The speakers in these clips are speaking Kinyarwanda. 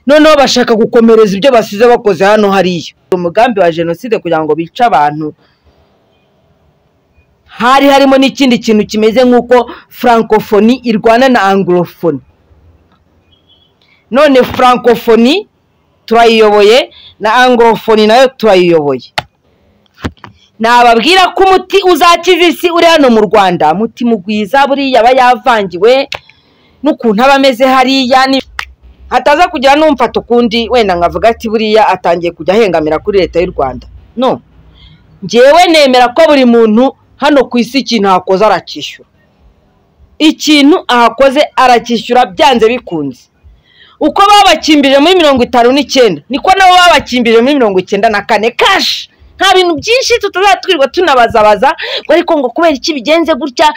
noneho bashaka gukomereza ibyo basize bakoze hano hariya umugambi wa jenoside kugira ngo bice abantu hari harimo n'ikindi kintu kimeze nk'uko francophonie irwana na anglophone none francophonie turayiyoboye na anglophone nayo turayiyoboye nababwira ko umuti uzakiza isi uri hano mu rwanda muti mugwiza buriya aba yavangiwe n'ukuntu aba ameze hariya ni- hataza kugira n'umfata ukundi wenda nkavuga ati buriya atangiye kujya ahengamira kuri leta y'u rwanda no njyewe nemera ko buri muntu hano ku isi ikintu ahakoze aracyishyura ikintu ahakoze aracyishyura byanze bikunze uko babakimbirije muri mirongo itanu n'icyenda niko nabo babakimbirije muri mirongo icyenda na kane kashi nta bintu byinshi tutazatwirwa tunabazabaza ngo ariko ngo kubera iki bigenze gutya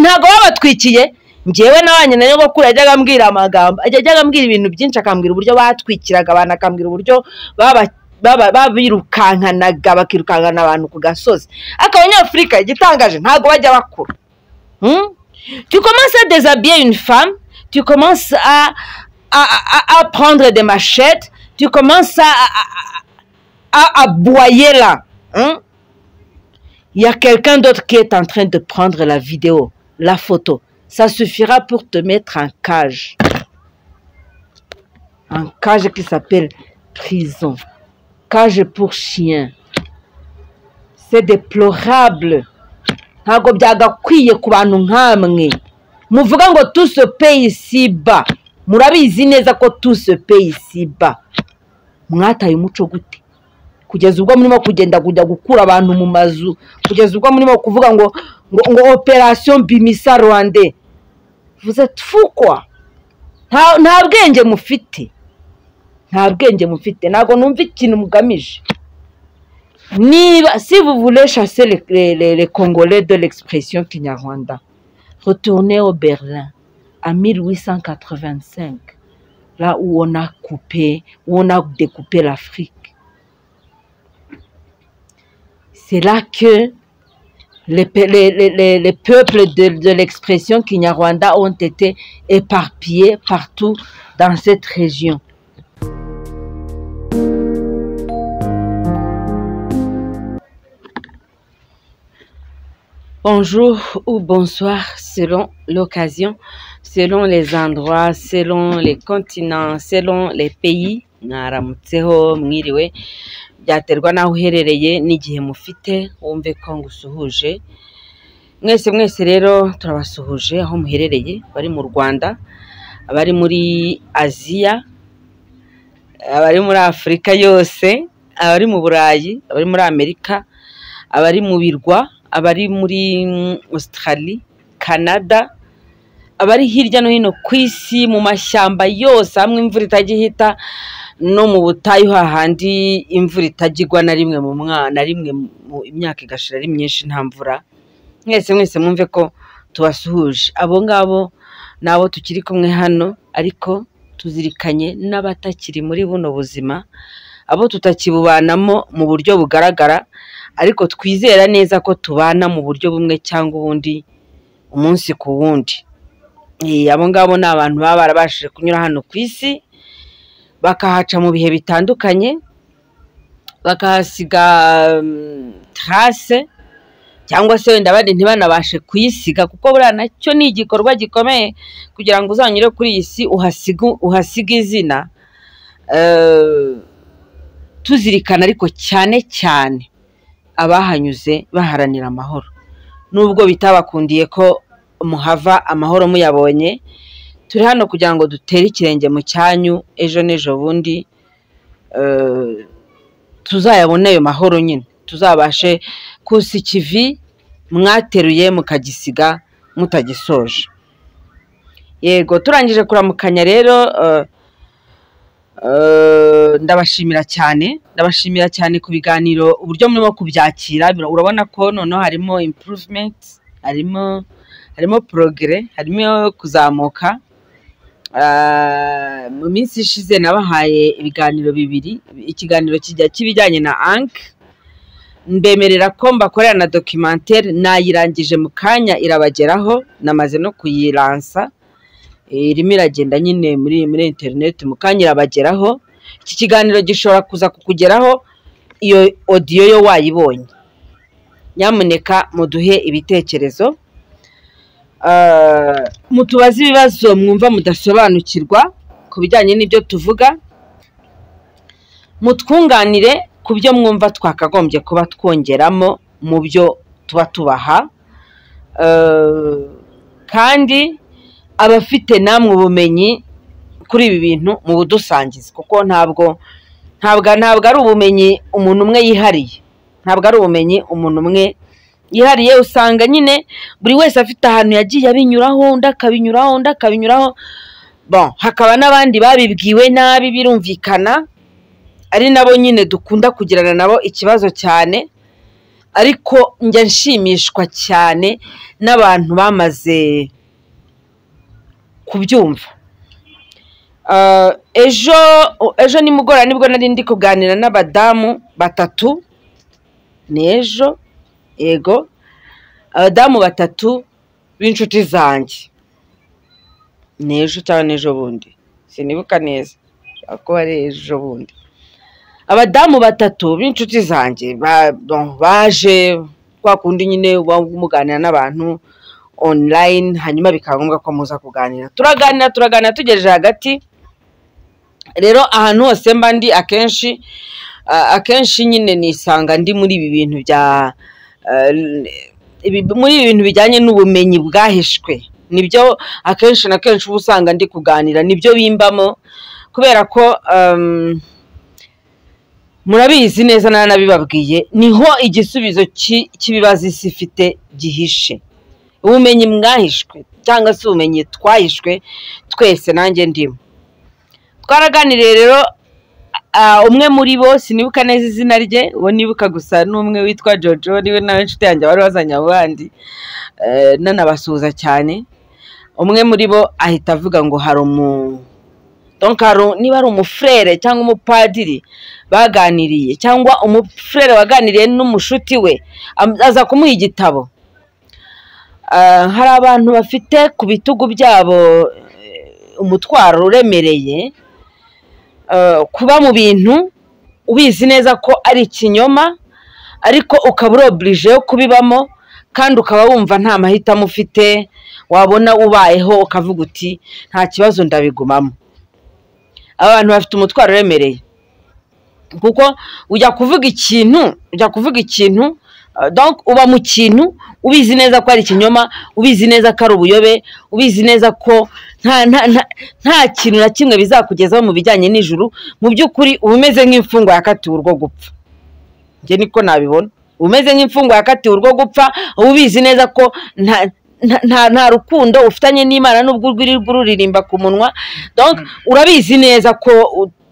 ntabwo babatwikiye njyewe nabanye na nyogokuru yajyaga ambwira amagambo yajyaga ambwira ibintu byinshi akambwira uburyo batwikiraga abantu akambwira uburyo baba- baba- babirukankanaga bakirukankana abantu ku gasozi ariko abanyafurika igitangaje ntabwo bajya bakura Hmm? Tu commences à déshabiller une femme, tu commences à, à, à, à- à prendre des machettes, tu commences à, à, à, à- à aboyer là. hein. Il y a quelqu'un d'autre qui est en train de prendre la vidéo, la photo. Ça suffira pour te mettre en cage. En cage qui s'appelle prison. Cage pour chien. C'est déplorable. ntabwo byagakwiye ku bantu nk'amwe muvuga ngo tuse peyi siba murabizi neza ko tuse peyi siba mwataye umuco gute kugeza ubwo murimo kugenda kujya gukura abantu mu mazu kugeza ubwo murimo kuvuga ngo ngo, ngo operasiyo bimisa rwande vuze tfukwa nta, nta bwenge mufite nta bwenge mufite ntabwo numva ikintu mugamije Niba, si vous voulez chasser les, les- les- les Congolais de l'expression Kinyarwanda, retournez au Berlin à 1885, là où on a coupé, où on a découpé l'Afrique. C'est là que les, pe- les- les- les- les peuples de, de l'expression Kinyarwanda ont été éparpillés partout dans cette région. Bonjour ou bonsoir selon l'occasion, selon les endroits, selon les continents, selon les pays. mwaramutseho mwiriwe byaterwa n'aho uherereye n'igihe mufite wumve ko ngusuhuje mwese mwese rero turabasuhuje aho muherereye bari mu rwanda abari muri aziya abari muri afurika yose abari mu burayi abari muri amerika abari mu birwa abari muri mm, australie canada abari hirya no hino ku isi mu mashyamba yose hamwe imvura itajya ihita no mu butayu hahandi imvura itajya igwa na rimwe mu mwa- na rimwe mu imyaka igashira ari myinshi nta mvura mwese mwese mwumve ko tubasuhuje abo ngabo ni abo tukiri kumwe hano ariko tuzirikanye n'abatakiri muri buno buzima abo tutakibubanamo mu buryo bugaragara ariko twizera neza ko tubana mu buryo bumwe cyangwa ubundi umunsi ku wundi Eh, abo ngabo ni abantu baba barabashije kunyura hano ku isi bakahaca mu bihe bitandukanye bakahasiga mm, trace cyangwa se wenda bari ntibanabashe kuyisiga kuko buriya nacyo ni igikorwa gikomeye kugira ngo uzanyure kuri iyi si uhasiga uhasige izina Eh, tuzirikana ariko cyane cyane abahanyuze baharanira amahoro nubwo bitabakundiye ko muhava amahoro muyabonye turi hano kugira ngo dutere ikirenge mu cyanyu ejo n'ejo bundi eh, tuzayabone ayo mahoro nyine tuzabashe kusa ikivi mwateruye mukagisiga mutagisoje yego turangije kuramukanya rero eh, Eh, ndabashimira cyane ndabashimira cyane ku biganiro uburyo murimo kubyakira bira- urabona ko noneho harimo improvement harimo harimo progre harimo kuzamuka Eh, mu minsi ishize nabahaye ibiganiro bibiri ikiganiro kijya k'ibijyanye na ank mbemerera ko mbakorera na documentaire nayirangije mu kanya irabageraho namaze no kuyiransa irimo iragenda nyine muri muri interineti mukanya irabageraho iki kiganiro gishobora kuza kukugeraho iyo odiyo yo wayibonye nyamuneka muduhe ibitekerezo Ah, mutubaze ibibazo mwumva mudasobanukirwa ku bijyanye n'ibyo tuvuga mutwunganire ku byo mwumva twakagombye kuba twongeramo mu byo tuba tubaha Eh, kandi abafite namwe ubumenyi kuri ibi bintu mu budusangiza kuko ntabwo ntabwo ntabwo ari ubumenyi umuntu umwe yihariye ntabwo ari ubumenyi umuntu umwe yihariye usanga nyine buri wese afite ahantu yagiye abinyuraho undi akabinyuraho undi akabinyuraho bon hakaba n'abandi babibwiwe nabi birumvikana ari nabo nyine dukunda kugirana nabo ikibazo cyane ariko njya nshimishwa cyane n'abantu bamaze kubyumva Ah, ejo ejo nimugoroba nibwo nari ndi kuganira n'abadamu batatu ni ejo yego abadamu batatu b'inshuti zanjye ni ejo cyangwa n'ejo bundi sinibuka neza ashobora kuba ari ejo bundi abadamu batatu b'inshuti zanjye ba- bon, baje kwa kundi nyine uba muganira n'abantu online hanyuma bikaba ngombwa ko muza kuganira turaganira turaganira tugejeje hagati rero ahantu hose mba ndi akenshi ah, akenshi nyine nisanga ndi muri ibi bintu bya ah, ibi- muri ibi bintu bijyanye n'ubumenyi bwahishwe nibyo akenshi na kenshi uba usanga ndi kuganira nibyo bimbamo kubera ko um, murabizi neza nta nabibabwiye niho igisubizo cy'i- cy'ibibazo isi ifite gihishe ubumenyi mwahishwe cyangwa se ubumenyi twahishwe twese nanjye ndimo twaraganiriye rero ah, umwe muri bo sinibuka neza izina rye uwo nibuka gusa ni umwe witwa jojo niwe nawe inshuti yanjye wari wazanye abo bandi eh, nanabasuhuza cyane umwe muri bo ahita avuga ngo hari umu donc hari u- niba ari umufurere cyangwa umupadiri baganiriye cyangwa umufurere waganiriye n'umushuti we am- aza kumuha igitabo Ah, hari abantu bafite ku bitugu byabo eh, umutwaro uremereye eh, kuba mu bintu ubizi neza ko ari ikinyoma ariko ukaba urobirije yo kubibamo kandi ukaba wumva nta mahitamo ufite wabona ubayeho ukavuga uti nta kibazo ndabigumamo abantu bafite umutwaro uremereye kuko ujya kuvuga ikintu ujya kuvuga ikintu uh, donc uba mu kintu ubizi neza ko ari ikinyoma ubizi neza ko ari ubuyobe ubizi neza ko nta nta nta- nta kintu na kimwe bizakugezaho mu bijyanye n'ijuru mu by'ukuri uba umeze nk'imfungwa yakatiwe urwo gupfa njye niko nabibona uba umeze nk'imfungwa yakatiwe urwo gupfa uba ubizi neza ko nta nta- nta nta rukundo ufitanye n'imana n'ubwo urwirirwa ururirimba ku munwa donc urabizi neza ko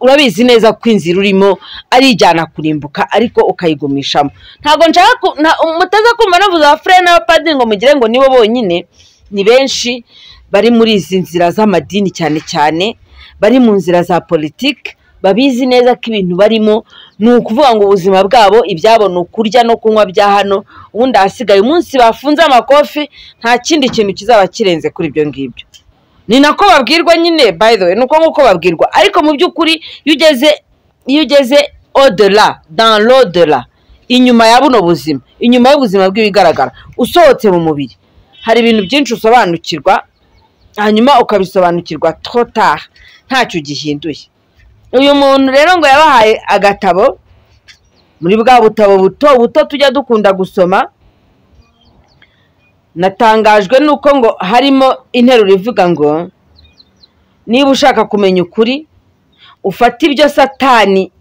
urabizi neza ko inzira urimo ari ijyana kurimbuka ariko ukayigumishamo ntabwo nshaka ku- nta- mutaza kumva navuze abafurere n'abapadiri ngo mugire ngo nibo bonyine ni benshi bari muri izi nzira z'amadini cyane cyane bari mu nzira za politiki babizi neza ko ibintu barimo ni ukuvuga ngo ubuzima bwabo ibyabo ni ukurya no kunywa bya hano ubundi ahasigaye umunsi bafunze amakofi nta kindi kintu kizaba kirenze kuri ibyo ngibyo ni nako babwirwa nyine by the way nuko nk'uko babwirwa ariko mu by'ukuri iyo ugeze iyo ugeze odela dans l'odela inyuma ya buno buzima inyuma y'ubuzima bw'ibigaragara usohotse mu mubiri hari ibintu byinshi usobanukirwa hanyuma ukabisobanukirwa trotar ntacyo ugihinduye uyu muntu rero ngo yabahaye agatabo muri bwa butabo buto buto tujya dukunda gusoma natangajwe nuko ngo harimo interuro ivuga ngo niba ushaka kumenya ukuri ufate ibyo satani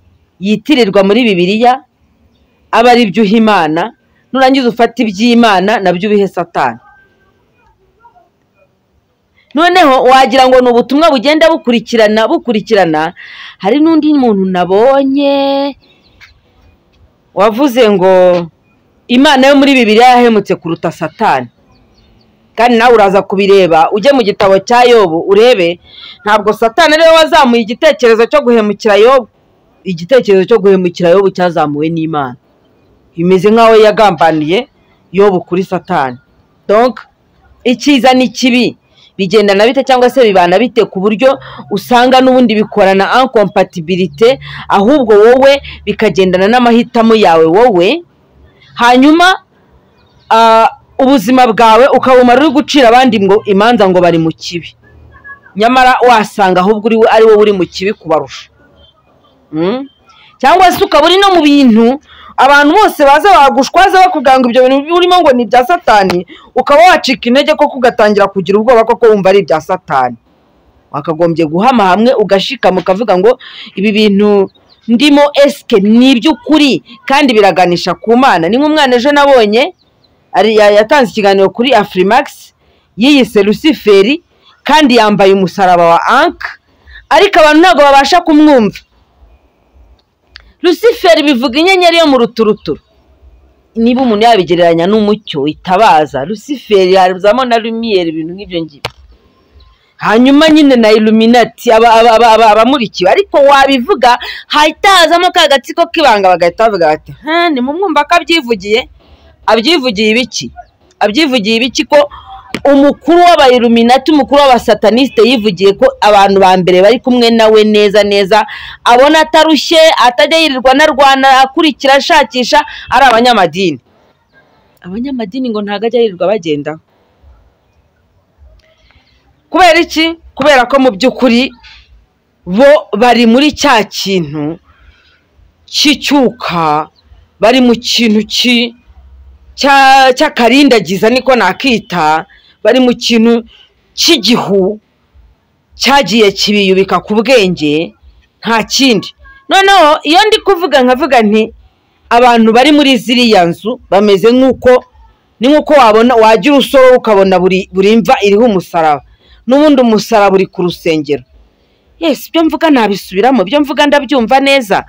yitirirwa muri bibiliya aba ari byo uha imana nurangiza ufate iby'imana nabyo ubihe satani noneho wagira ngo ni ubutumwa bugenda bukurikirana bukurikirana hari n'undi muntu nabonye wavuze ngo imana yo muri bibiliya yahemutse kuruta satani kandi nawe uraza kubireba ujye mu gitabo cya yobu urebe ntabwo satani ariwe wazamuye igitekerezo cyo guhemukira yobu igitekerezo cyo guhemukira yobu cyazamuwe n'imana bimeze nk'aho yagambaniye yobu kuri satani donc icyiza n'ikibi bigendana bite cyangwa se bibana bite ku buryo usanga n'ubundi bikorana ankompatibilite ahubwo wowe bikagendana n'amahitamo yawe wowe hanyuma ah, ubuzima bwawe ukabumara uri gucira abandi ngo imanza ngo bari mu kibi nyamara wasanga ahubwo uri ari wowe uri mu kibi kubarusha Mm? cyangwa se ukaba uri no mu bintu abantu bose baza bagushwaza bakubwira ngo ibyo bintu urimo ngo ni ibya satani ukaba wacika intege koko ugatangira kugira ubwoba koko wumva ari ibya satani wakagombye guhama hamwe ugashikama ukavuga ngo ibi bintu ndimo esike ni iby'ukuri kandi biraganisha ku mana ni nk'umwana ejo nabonye ari- ya- yatanze ikiganiro kuri afurimakisi yiyise rusiferi kandi yambaye umusaraba wa anka ariko abantu ntabwo babasha kumwumva rusiferi bivuga inyenyeri yo mu ruturuturu niba umuntu yabigereranya n'umucyo itabaza rusiferi hazamo na lumiyeri ibintu nk'ibyo ngibyo hanyuma nyine na iluminati aba- aba- aba- aba- abamurikiwe ariko wabivuga hahita hazamo ka gatsiko k'ibanga bagahita bavuga bati "Ha, ni mu mwumva ko abyivugiye abyivugiye ibiki abyivugiye ibiki ko umukuru w'abayiluminati umukuru w'abasatanisite yivugiye ko abantu ba mbere bari kumwe nawe neza neza abona atarushye atajya yirirwa anarwana akurikira ashakisha ari abanyamadini abanyamadini ngo ntabwo ajya yirirwa bagenda kubera iki kubera ko mu by'ukuri bo bari muri cya kintu cy'icyuka bari mu kintu ki cya- cy'akarindagiza niko nakita bari mu kintu cy'igihu cyagiye kibiyubika ku bwenge nta kindi noneho iyo ndi kuvuga nkavuga nti abantu bari muri ziriya nzu bameze nk'uko ni nk'uko wabona wagira usoro ukabona buri buri mva iriho umusaraba n'ubundi umusaraba uri ku rusengero yesi ibyo mvuga ntabisubiramo ibyo mvuga ndabyumva neza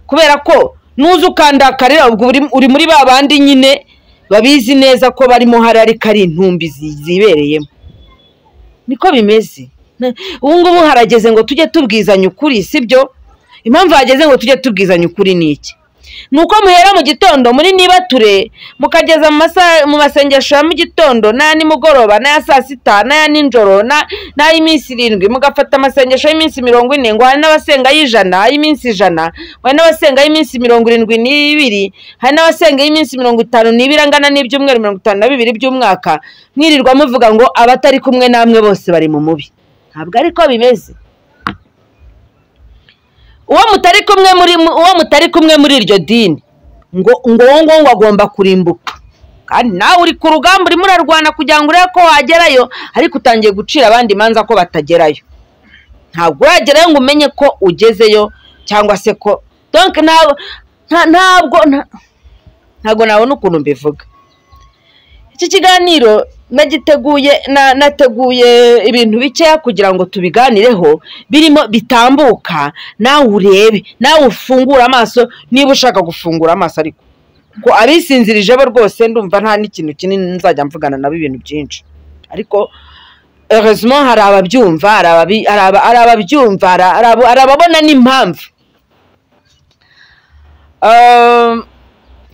kubera ko nuza ukandakarira ubwo uri- uri muri ba bandi nyine babizi neza ko barimo hari ariko ari intumbi zi- zibereyemo niko bimeze Na- ubu ngubu harageze ngo tujye tubwizanya ukuri sibyo impamvu hageze ngo tujye tubwizanya ukuri ni iki ni uko muhera mu gitondo muri nibature mukageza mu masa- mu masengesho ya mu gitondo n'aya nimugoroba n'aya saa sita n'aya ninjoro na- n'ay'iminsi irindwi mugafata amasengesho y'iminsi mirongo ine ngo hari n'abasenga y'ijana ay'iminsi ijana hari n'abasenga y'iminsi mirongo irindwi n'ibiri hari n'abasenga y'iminsi mirongo itanu n'ibiri angana n'ibyumweru mirongo itanu na bibiri by'umwaka mwirirwa muvuga ngo abatari kumwe namwe bose bari mu mubi ntabwo ariko bimeze uwo mutari kumwe muri uwo mutari kumwe muri iryo dini ngo ngo uwo nguwo ngo agomba kurimbuka kandi nawe uri ku rugamba urimo urarwana kugira ngo urebe ko wagerayo ariko utangiye gucira abandi imanza ko batagerayo ntabwo uragerayo ngo umenye ko ugezeyo cyangwa se ko donc ntabwo nta- ntabwo nta- ntabwo nabona ukuntu mbivuga iki kiganiro nagiteguye na- nateguye ibintu bikeya kugira ngo tubiganireho birimo bitambuka nawe urebe nawe ufungure amaso niba ushaka gufungura amaso ariko ko abisinzirije bo rwose ndumva nta n'ikintu kinini nzajya mvugana nabo ibintu byinshi ariko heureusement hari ababyumva hari ababi- hari aba- hari ababyumva hari aba- hari ababona n'impamvu Um,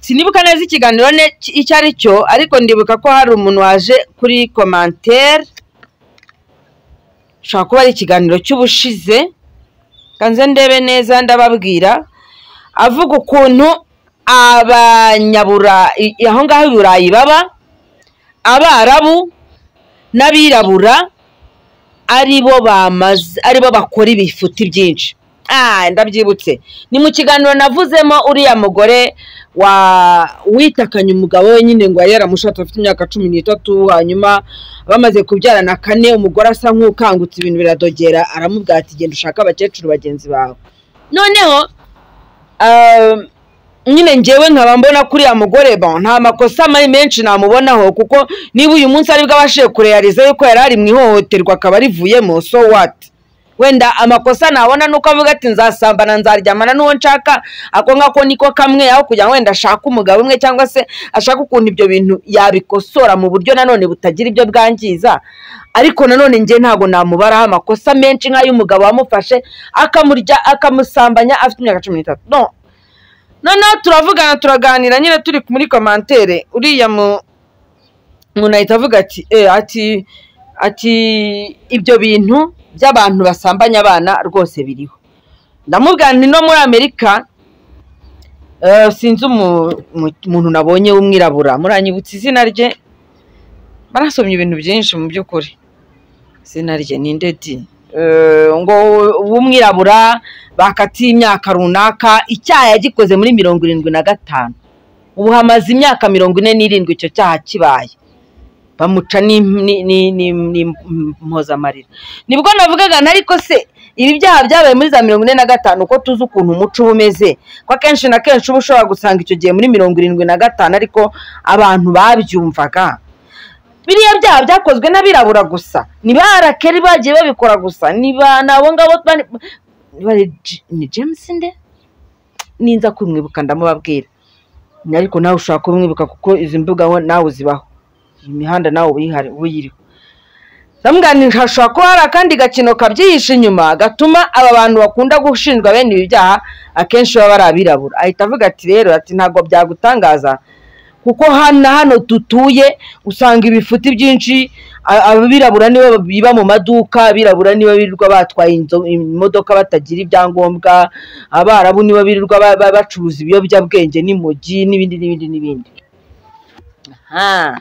sinibuka neza ikiganiro ne- ki- icyo ari cyo ariko ndibuka ko hari umuntu waje kuri komantere ushobora kuba ari ikiganiro cy'ubushize kanze ndebe neza ndababwira avuga ukuntu abanyaburayi aho ngaho i burayi baba abarabu n'abirabura ari bo bamaze ari bo bakora ibifuti byinshi ah ndabyibutse ni mu kiganiro navuzemo uriya mugore wa witakanye umugabo we nyine ngo yari yaramushatse afite imyaka cumi n'itatu hanyuma bamaze kubyarana kane umugore asa nk'ukangutse ibintu biradogera aramubwira ati genda ushake abakecuru bagenzi bawe noneho um, nyine ngewe nkaba mbona kuriya mugore bon nta makosa mari menshi namubonaho kuko niba uyu munsi aribwo abashije kureyariza yuko yari ari mu ihohoterwa akaba arivuyemo so what wenda amakosa nabona nuko avuga ati nzasambana nzaryamana n'uwo nshaka ako ngako niko kamwe aho kugira ngo wenda ashake umugabo umwe cyangwa se ashake ukuntu ibyo bintu yabikosora mu buryo nanone butagira ibyo bwangiza ariko nanone njye ntabwo namubaraho amakosa menshi nk'ay'umugabo wamufashe akamurya akamusambanya afite imyaka cumi n'itatu no noneho turavugana turaganira nyine turi muri komantere uriya mu- umuntu ahita avuga ati eh ati ati ibyo bintu by'abantu basambanya abana rwose biriho ndamubwira nti no muri amerika eh, sinzi umu- mu- umuntu nabonye w'umwirabura muranyibutsa izina rye barasomye ibintu byinshi mu by'ukuri izina rye ni ndedi Eh, ngo w'umwirabura bakatiye imyaka runaka icyaha yagikoze muri mirongo irindwi na gatanu ubu hamaze imyaka mirongo ine n'irindwi icyo cyaha kibaye bamuca n'impozamarira nibwo navugaga nti ariko se ibi byaha byabaye muri za mirongo ine na gatanu uko tuzi ukuntu umuco uba umeze ko akenshi na kenshi uba ushobora gusanga icyo gihe muri mirongo irindwi na gatanu ariko abantu babyumvaga biriya byaha byakozwe n'abirabura gusa ni ba arakeri bagiye babikora gusa ni ba ni abo ngabo bari- bari- ni james nde ninza kumwibuka ndamubabwira ariko nawe ushobora kumwibuka kuko izi mbuga ho nawe uzibaho iyi mihanda nawe uyihari uyiriho ndamubwira nti hashobora kuba hari akandi gakino kabyihishe inyuma gatuma aba bantu bakunda gushinjwa bene ibi byaha akenshi baba ari abirabura ahita avuga ati rero ati ntabwo byagutangaza kuko hano na hano dutuye usanga ibifuti byinshi a- abirabura nibo biba mu maduka abirabura nibo birirwa batwaye inzo- imodoka batagira ibyangombwa abarabu nibo birirwa ba- ba- bacuruza ibiyobyabwenge n'imogi n'ibindi n'ibindi n'ibindi aha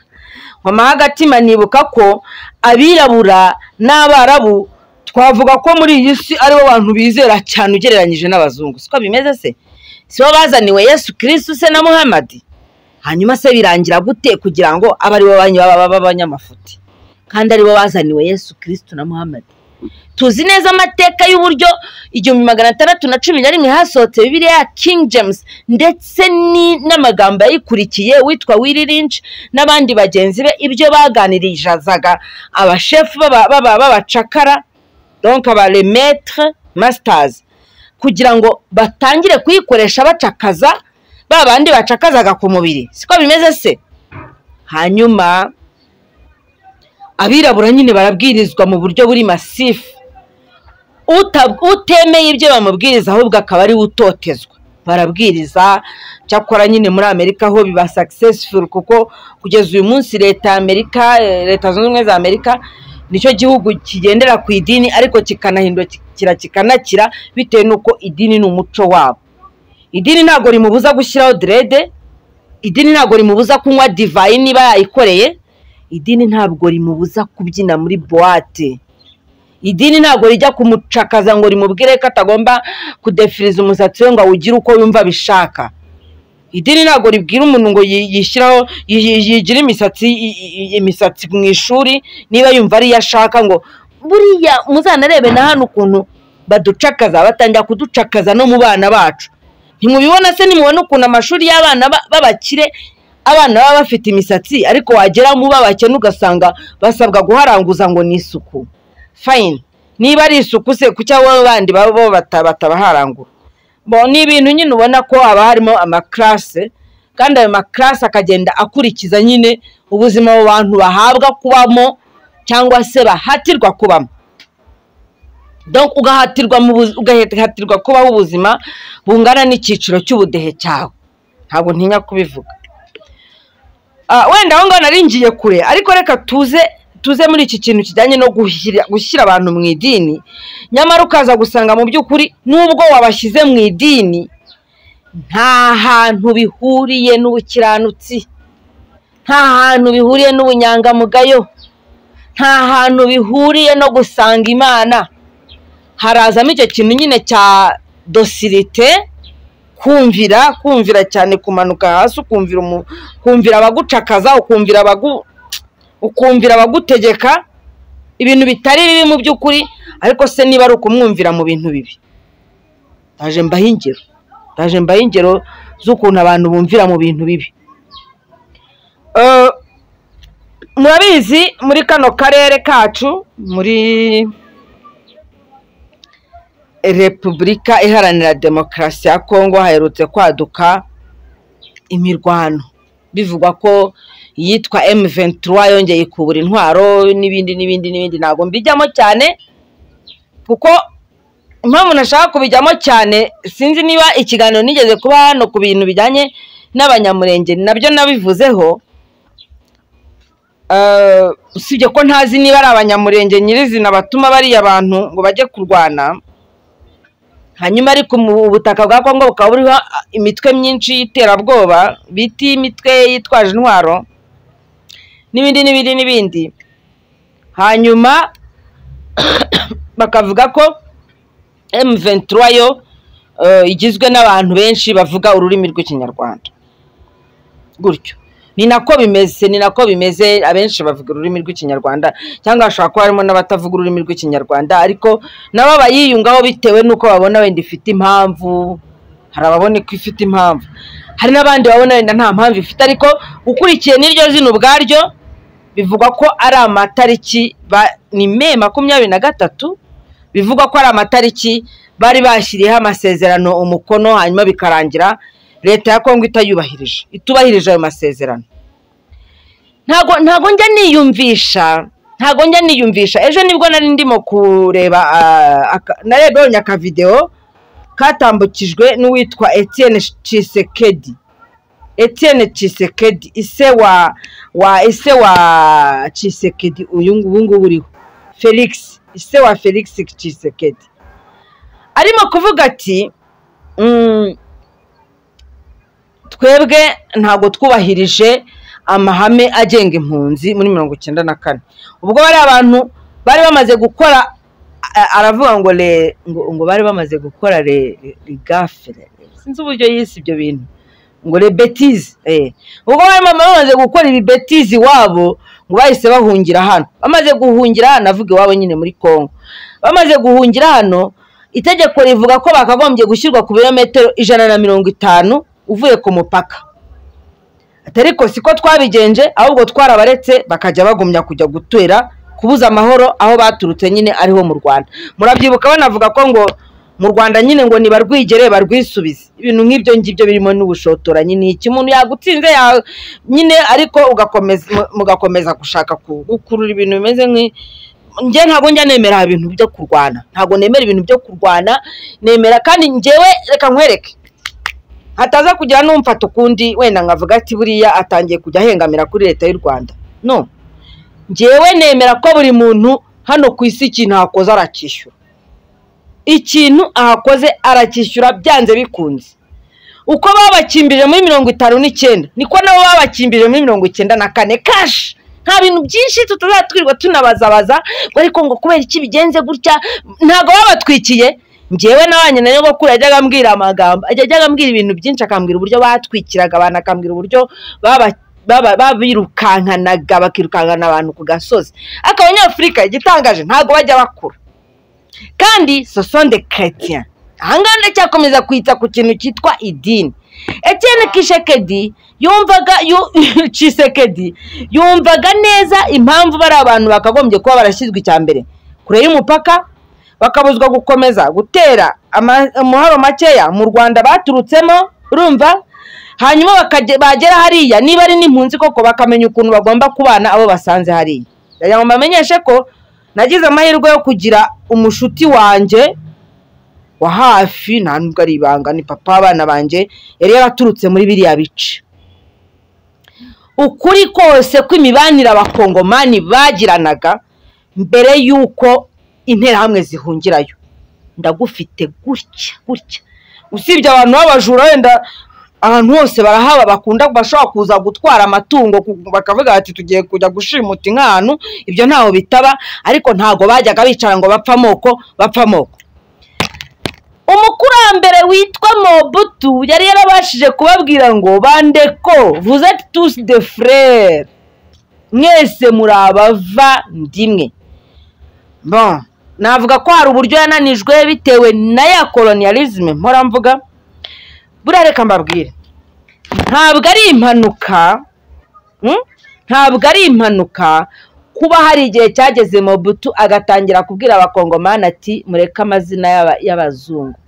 nkomaho agatima nibuka ko abirabura n'abarabu twavuga ko muri iyi si aribo bantu bizera cyane ugereranyije n'abazungu siko bimeze se si bo bazaniwe yesu kirisitu se na muhamadi hanyuma se birangira gute kugira ngo abe aribo banyu baba baba abanyamafuti kandi aribo bazaniwe yesu kirisitu na muhamadi tuzi neza amateka y'uburyo igihumbi magana atandatu na cumi na rimwe hasohotse bibiliya ya king james ndetse ni- n'amagambo yayikurikiye witwa willy lynch n'abandi bagenzi be ibyo baganirizaga abashefu b'aba- b'aba- b'abacakara donc abalemetre masters kugira ngo batangire kuyikoresha bacakaza ba bandi bacakazaga ku mubiri siko bimeze se hanyuma abirabura nyine barabwirizwa mu buryo buri masifu Uta- utemeye ibyo bamubwiriza ahubwo akaba ari we utotezwa barabwiriza cyakora nyine muri amerika ho biba successful kuko kugeza uyu munsi leta ya amerika eh, leta zunze ubumwe za amerika nicyo gihugu kigendera ku idini ariko kikanahindura kira kikanakira bitewe n'uko idini ni umuco wabo idini ntabwo rimubuza gushyiraho derede idini ntabwo rimubuza kunywa divayi niba yayikoreye idini ntabwo rimubuza kubyina muri buwate idini ntabwo rijya kumucakaza ngo rimubwire ko atagomba kudefiriza umusatsi we ngo awugire uko yumva abishaka idini ntabwo ribwira umuntu ngo yi- yishyiraho yi- yi- yigire imisatsi i- i- imisatsi mu ishuri niba yumva ariyo ashaka ngo buriya muzanarebe na hano ukuntu baducakaza batangira kuducakaza no mu bana bacu ntimubibona se nimubona ukuntu amashuri y'abana ba- b'abakire abana baba bafite imisatsi ariko wagera mu b'abakene ugasanga basabwa guharanguza ngo ni isuku fayini niba ari isuku se kuki abo bandi baba bo bata- batabaharangura Bo, ni ibintu nyine ubona ko haba harimo amakarase kandi ayo makarase akagenda akurikiza nyine ubuzima abo bantu bahabwa kubamo cyangwa se bahatirwa kubamo Donc, ugahatirwa mu buzi- ugahatirwa kubaho ubuzima bungana n'icyiciro cy'ubudehe cyawe ntabwo ntinya kubivuga Ah, wenda aho ngaho nari ngiye kure ariko reka tuze tuze muri iki kintu kijyanye no gushyira gushyira abantu mu idini nyamara ukaza gusanga mu by'ukuri n'ubwo wabashyize mu idini nta hantu bihuriye n'ubukiranutsi nta hantu bihuriye n'ubunyangamugayo nta hantu bihuriye no gusanga imana harazamo icyo kintu nyine cya dosirite kumvira kumvira cyane kumanuka hasi ukumvira umu- ukumvira abagucakaza ukumvira abagu ukumvira abagutegeka ibintu bitari bibi mu by'ukuri ariko se niba ari ukumwumvira mu bintu bibi ndaje mbaho ingero ndaje mbaho ingero z'ukuntu abantu bumvira mu bintu bibi Eh, murabizi muri kano karere kacu muri repubulika iharanira demokarasi ya kongo haherutse kwaduka imirwano bivugwa ko iyitwa M23 yongeye ikubura intwaro n'ibindi n'ibindi n'ibindi ntabwo mbijyamo cyane kuko impamvu nashaka kubijyamo cyane sinzi niba ikiganiro nigeze kuba hano ku bintu bijyanye n'abanyamurenge nabyo nabivuzeho usibye ko ntazi niba ari abanyamurenge nyirizina batuma bariya bantu ngo bajye kurwana hanyuma ariko mu butaka bwa kongo bukaba buriho imitwe myinshi y'iterabwoba bita imitwe yitwaje intwaro n'ibindi n'ibindi n'ibindi hanyuma bakavuga ko emuventura yo igizwe n'abantu benshi bavuga ururimi rw'ikinyarwanda gutyo ni nako bimeze ni nako bimeze abenshi bavuga ururimi rw'ikinyarwanda cyangwa hashobora kuba harimo n'abatavuga ururimi rw'ikinyarwanda ariko nabo bayiyungaho bitewe n'uko babona wenda ifite impamvu hari ababona ko ifite impamvu hari n'abandi babona wenda nta mpamvu ifite ariko ukurikiye n'iryo zina ubwaryo bivugwa ko ari amatariki ni me makumyabiri na gatatu bivugwa ko ari amatariki bari bashyiriyeho amasezerano umukono hanyuma bikarangira leta ya kongo itayubahirije itubahirije ayo masezerano ntago njya niyumvisha ntago njya niyumvisha ejo nibwo nari ndimo kureba narebonye akavidewo katambukijwe n'uwitwa Etienne cisekedi Etienne cisekedi ise wa wa ise wa cisekedi uyu ngubu uriho felix ise wa felix cisekedi arimo kuvuga ati twebwe ntabwo twubahirije amahame agenga impunzi muri mirongo icyenda na kane ubwo bari abantu bari bamaze gukora aravuga ngo le ngo bari bamaze gukora le gafere sinzi uburyo yise ibyo bintu ngo le betize ubwo bari bamaze gukora ibi betize iwabo ngo bahise bahungira hano bamaze guhungira hano avuga iwabo nyine muri congo bamaze guhungira hano itegeko rivuga ko bakagombye gushyirwa ku birometero ijana na mirongo itanu uvuye ku mupaka atari ko siko twabigenje ahubwo twarabaretse bakajya bagumya kujya gutera kubuza amahoro aho baturutse nyine ariho mu rwanda murabyibuka banavuga ko ngo mu rwanda nyine ngo nibarwigere barwisubize ibintu nk'ibyo ngibyo birimo n'ubushotoranyi ni iki umuntu yagutsinze nyine ariko mugakomeza gushaka gukurura ibintu bimeze nk'i njye ntabwo njya nemera ibintu byo kurwana ntabwo nemera ibintu byo kurwana nemera kandi ngewe reka nkwereke hataza kugira n'umfata ukundi wenda nkavuga ati buriya atangiye kujya ahengamira kuri leta y'u rwanda no ngewe nemera ko buri muntu hano ku isi ikintu ahakoze aracyishyura ikintu ahakoze aracyishyura byanze bikunze uko babakimbirije muri mirongo itanu n'icyenda niko nabo babakimbirije muri mirongo icyenda na kane kashi nta bintu byinshi tutazatwirwa twirirwa tunabazabaza ariko ngo kubera iki bigenze gutya ntabwo babatwikiye ngewe n'abanye na nyogokuru yajyaga ambwira amagambo yajyaga ambwira ibintu byinshi akambwira uburyo batwikiraga abantu akambwira uburyo babirukankanaga bakirukankana abantu ku gasozi ariko abanyafurika igitangaje ntabwo bajya bakura kandi sosonde keretiya ahangaha ndacyakomeza kwita ku kintu cyitwa idini Etienne kishekedi yumvaga cisekedi yumvaga neza impamvu bari abantu bakagombye kuba barashyizwe icya mbere kure y'umupaka bakabuzwa gukomeza gutera umuharo makeya mu rwanda baturutsemo urumva hanyuma bagera hariya niba ari n'impunzi koko bakamenya ukuntu bagomba kubana abo basanze hariya ndagira ngo mbamenyeshe ko nagize amahirwe yo kugira umushuti wanjye wa hafi nta nubwo ari ibanga ni papa w'abana banjye yari yaraturutse muri biriya bice ukuri kose kw'imibanire abakongomani bagiranaga mbere y'uko interahamwe zihungirayo ndagufite gutya gutya usibye abantu b'abajura wenda ahantu hose barahaba bakunda bashobora kuza gutwara amatungo bakavuga bati tugiye kujya gushimuta inka ahantu ibyo ntaho bitaba ariko ntabwo bajyaga bicara ngo bapfa amoko bapfa amoko umukurambere witwa mobutu yari yarabashije kubabwira ngo bandeko vuzeti tusi de furere mwese muri abavandimwe navuga ko hari uburyo yananijwe bitewe na ya koloniyarizme mpora mvuga buriya reka mbabwire ntabwo ari impanuka ntabwo ari impanuka kuba hari igihe cyageze mobutu agatangira kubwira abakongomani ati mureke amazina y'abazungu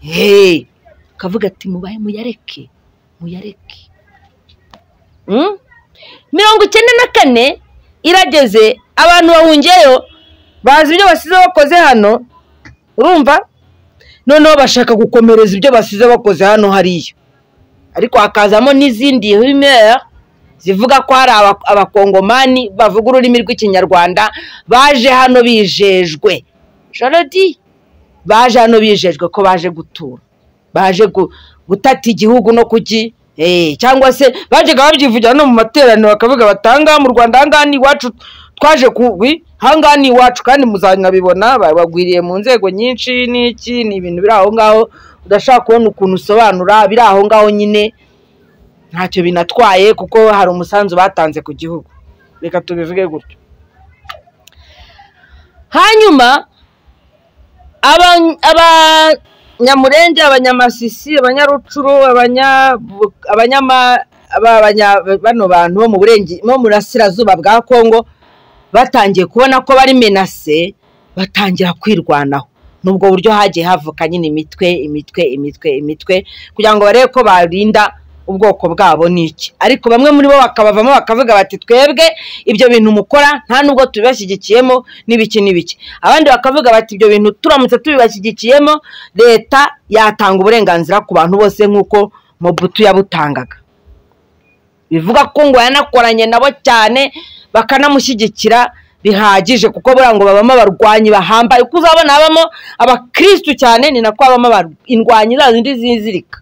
heee akavuga ati mubaye muyareke muyareke mirongo icyenda na kane irageze abantu bahungiyeyo bazi ibyo basize bakoze hano urumva noneho bashaka gukomereza ibyo basize bakoze hano hariya ariko hakazamo n'izindi bimera zivuga ko hari aba- abakongomani bavuga ururimi rw'ikinyarwanda baje hano bijejwe jorodi baje hano bijejwe ko baje gutura baje gu- gutata igihugu no kugi eh, cyangwa se bajyaga babyivugira no mu materaniro bakavuga batanga mu rwanda ahangaha ni iwacu twaje kubi ahangaha ni iwacu kandi muzanabibona ba- bagwiriye mu nzego nyinshi n'iki ni ibintu biri aho ngaho udashaka kubona ukuntu usobanura biri aho ngaho nyine ntacyo binatwaye kuko hari umusanzu batanze ku gihugu reka tubivuge gutyo hanyuma aba- abanyamurenge abanyamasisi abanyarucuru abanya- abanyama aba- abanya- bano bantu bo mu burenge bo mu burasirazuba bwa kongo batangiye kubona ko bari menase batangira kwirwanaho n'ubwo buryo hagiye havuka nyine imitwe imitwe imitwe imitwe kugira ngo barebe ko barinda ubwoko bwabo n'iki ariko bamwe muri bo bakabavamo bakavuga bati twebwe ibyo bintu mukora nta nubwo tubibashyigikiyemo n'ibiki n'ibiki abandi bakavuga bati ibyo bintu turamutse tubibashyigikiyemo leta yatanga uburenganzira ku bantu bose nk'uko mobutu yabutangaga bivuga ko ngo yanakoranye nabo cyane bakanamushyigikira bihagije kuko buriya ngo babamo abarwanyi bahambaye uko uzabona habamo abakirisitu cyane ni nako habamo abar- indwanyi za zindi zizirika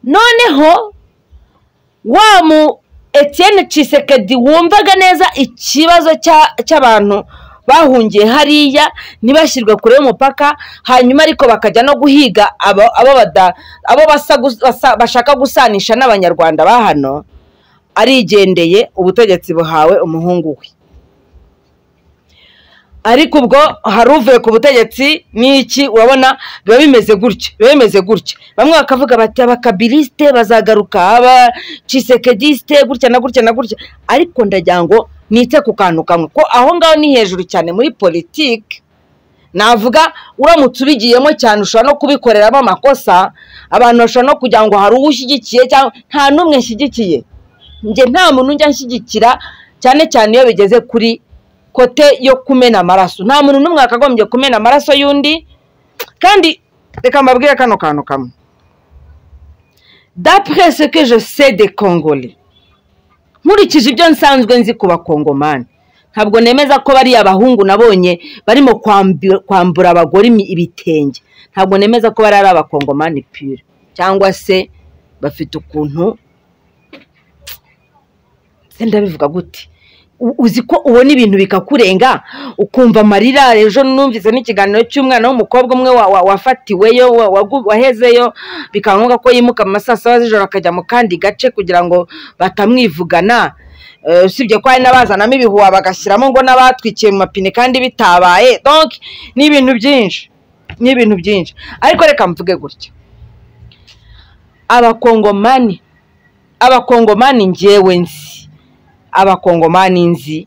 noneho wa mu etiyene cisekedi wumvaga neza ikibazo cya- cy'abantu bahungiye hariya ntibashyirwe kure y'umupaka hanyuma ariko bakajya no guhiga abo- abo bada- abo basa gus- basa- bashaka gusanisha n'abanyarwanda ba hano arigendeye ubutegetsi buhawe umuhungu we ariko ubwo hari uvuye ku butegetsi n'iki urabona biba bimeze gutya biba bimeze gutya bamwe bakavuga bati abakabilisite bazagaruka aba cisekedisite gutya na gutya na gutya ariko ndagira ngo nite ku kantu kamwe ko aho ngaho ni hejuru cyane muri politiki navuga uramutse ubigiyemo cyane ushobora no kubikoreramo amakosa abantu bashobora no kugira ngo hari uwo ushyigikiye cyangwa nta n'umwe nshyigikiye njye nta muntu njya nshyigikira cyane cyane iyo bigeze kuri kote yo kumena amaraso nta muntu n'umwe wakagombye kumena amaraso y'undi kandi reka mbabwire kano kantu kamwe dapre ce que je sais de congolais nkurikije ibyo nsanzwe nzi ku bakongomani ntabwo nemeza ko bariya abahungu nabonye barimo kwambi- kwambura abagore imi- ibitenge ntabwo nemeza ko bari ari abakongomani pure cyangwa se bafite ukuntu se ndabivuga gute U- uzi ko ubona ibintu bikakurenga ukumva amarira ejo numvise n'ikiganiro cy'umwana w'umukobwa umwe wa- wa- wafatiweyo wa- wagu- wahezeyo bikaba ngombwa ko yimuka mu masaa saba z'ijoro akajya mu kandi gace kugira ngo batamwivugana Eh, usibye ko hari n'abazanamo ibihuha bagashyiramo ngo n'abatwikiye mu mapine kandi bitabaye donc ni ibintu byinshi ni ibintu byinshi ariko reka mvuge gutya abakongomani abakongomani njyewe nzi abakongomani nzi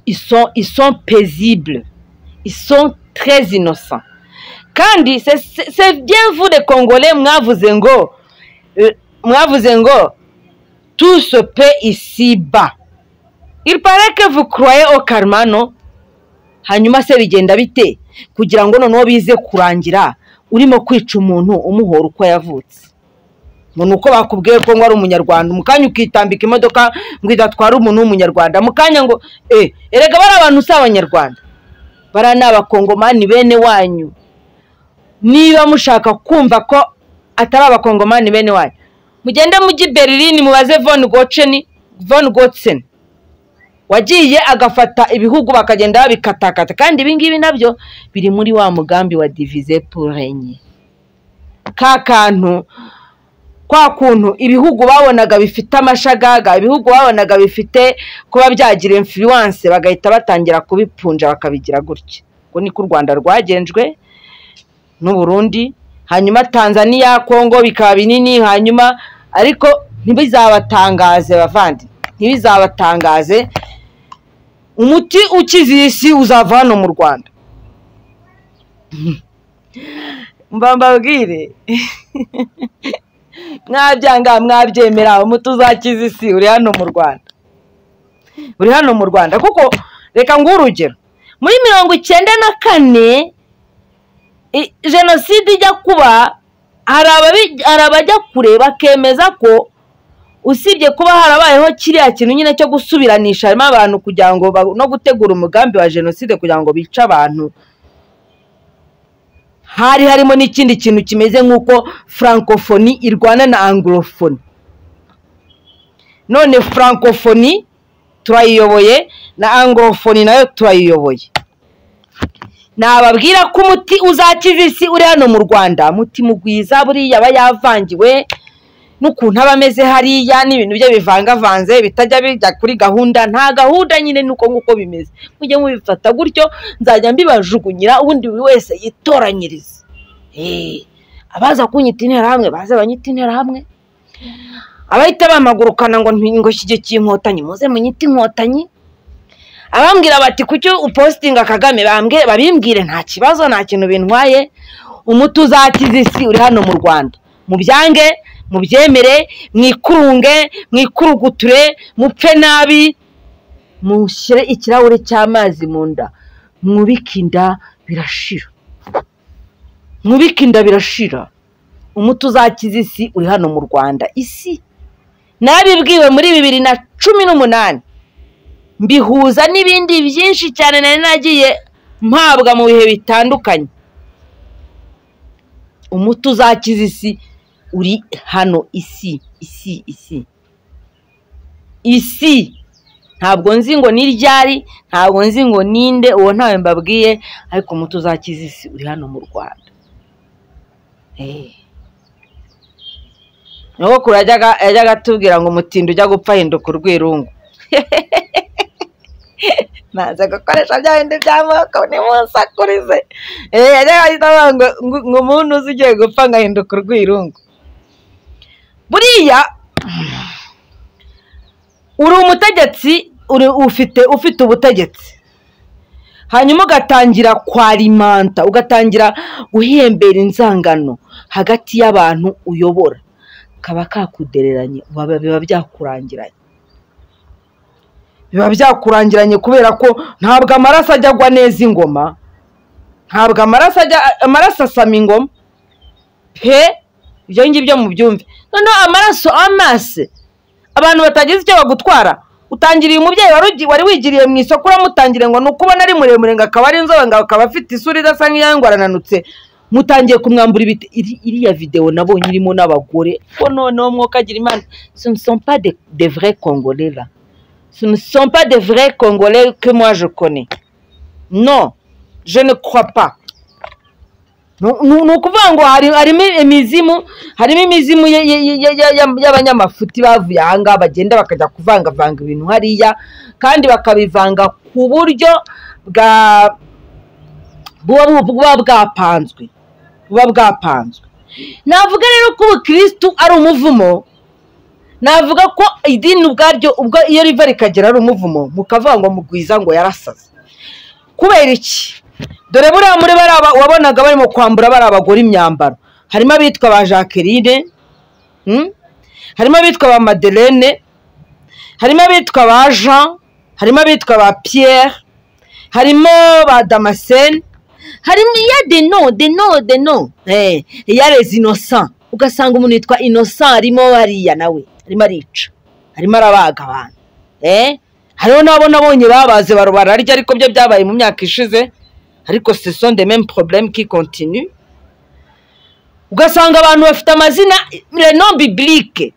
iso iso paisible iso très innocent kandi c'est- c'est c'est bien vous les congolais mwavuze ngo eh, mwavuze ngo tout se peut ici bas il paraît que vous croyez au karma non hanyuma se bigenda bite kugira ngo noneho bize kurangira urimo kwica umuntu umuhora uko yavutse ngo ni uko bakubwiye ko ngo ari umunyarwanda mu kanya ukitambika imodoka ngo idatwara umuntu w'umunyarwanda mu kanya ngo eh erega bari abantu si abanyarwanda bariya ni abakongomani bene wanyu niba mushaka kumva ko atari abakongomani bene wanyu mugende mujye i berlin mubaze von goceni von gotseni wagiye agafata ibihugu bakagenda babikatakata kandi ibingibi nabyo biri muri wa mugambi wa divize purenye ka kantu kwa kuntu ibihugu babonaga bifite amashagaga ibihugu babonaga bifite kuba byagira influence bagahita batangira kubipunja bakabigira gutya uko niko u rwanda rwagenjwe n'u Burundi hanyuma tanzania kongo bikaba binini hanyuma ariko ntibizabatangaze bavandi ntibizabatangaze umuti ukiza iyi si uzava hano mu rwanda mbambabwire mwabyanga mwabyemera umuti uzakiza isi uri hano mu rwanda uri hano mu rwanda kuko reka nguhe urugero muri mirongo icyenda na kane i- jenoside ijya kuba hari ababi- hari abajya kure bakemeza ko usibye kuba harabayeho kiriya kintu nyine cyo gusubiranisha harimo abantu kugira ngo ba- no gutegura umugambi wa jenoside kugira ngo bice abantu hari harimo n'ikindi kintu kimeze nk'uko francophonie irwana na anglophone none francophonie turayiyoboye na anglophone nayo turayiyoboye nababwira ko umuti uzakiza isi uri hano mu rwanda muti mugwiza buriya aba yavangiwe n'ukuntu aba ameze hariya n'ibintu bye bivangavanze bitajya bijya kuri gahunda nta gahunda nyine nuko nguko bimeze mujye mubifata gutyo nzajya mbibajugunyira ubundi buri wese yitoranyirize Eh, abaza kunyita interahamwe baze banyita interahamwe abahita bamagurukana ngo nti- ngo shyigikiye inkotanyi muze munyite inkotanyi abambwira bati kucyo upositinga kagame bambwe- babimbwire nta kibazo nta kintu bintwaye umuti uzakiza isi uri hano mu rwanda mubyange mubyemere mwikurunge mwikuruguture mupfe nabi mushyire ikirahure cy'amazi mu nda mwubike inda birashira mwubike inda birashira umuti uzakiza isi uri hano mu rwanda isi nabibwiwe muri bibiri na cumi n'umunani mbihuza n'ibindi byinshi cyane nari nagiye mpabwa mu bihe bitandukanye umuti uzakiza isi uri hano isi isi isi isi ntabwo nzi ngo ni ryari ntabwo nzi ngo ninde uwo ntawe mbabwiye ariko umuti uzakiza isi uri hano mu rwanda Eh. nyogokuru yajyaga yajyaga atubwira ngo umutindi ujya gupfa ahinduka urwirungu nanze gukoresha bya bindi by'amoko nimusakurize eee yajyaga ahita avuga ngo ngo- ngo umuntu uzi ugiye gupfa ngahinduka urwirungu buriya uri umutegetsi uri ufite ufite ubutegetsi hanyuma ugatangira kwarimanta ugatangira guhembera inzangano hagati y'abantu uyobora kaba kakudereranye waba- biba byakurangiranye biba byakurangiranye kubera ko ntabwo amaraso ajya agwa neza ingoma ntabwo amaraso ajya amaraso asama ingoma pe ibyo ngibyo mubyumve noneho amaraso amase abantu batagize icyo bagutwara utangiriye umubyeyi wari ugi- wari wigiriye mu isoko uramutangiriye ngo ni uko ubona ari muremure ngo akaba ari inzobe ngo akaba afite isura idasa nk'iyanyu arananutse mutangiye kumwambura ibiti Iri- iriya videwo nabonye irimo n'abagore ko noneho mwokagira imana sonsopa de vre kongorera ce ne sont pas des vrais Congolais que moi je connais. Non, je ne crois pas. Ni ni ukuvuga ngo hari- harimo imizimu harimo imizimu ye- ye- ye- ye- ye- ye- y'abanyamafuti bavuye aha ngaha bagenda bakajya kuvangavanga ibintu hariya kandi bakabivanga ku buryo bwa buba bu- buba bwapanzwe buba bwapanzwe navuga rero ko ubukirisitu ari umuvumo navuga ko idini ubwaryo ubwo iyo riva rikagera ari umuvumo mukavuga ngo mugwiza ngo yarasaze kubera iki dore buriya muri bariya ba- wabonaga barimo kwambura bariya bagore imyambaro harimo abitwa ba jacqueline mm? harimo abitwa ba madeleine harimo abitwa ba jean harimo abitwa ba pierre harimo ba damascene harimo iya deno deno deno eh, iya les innocent ugasanga umuntu yitwa innocent arimo hariya nawe arimo arica arimo arabaga abantu eh? hariho n'abo nabonye babaze baro bararya ariko byo byabaye mu myaka ishize ariko ce sont des mêmes problèmes qui continuent ugasanga abantu bafite amazina renom biblique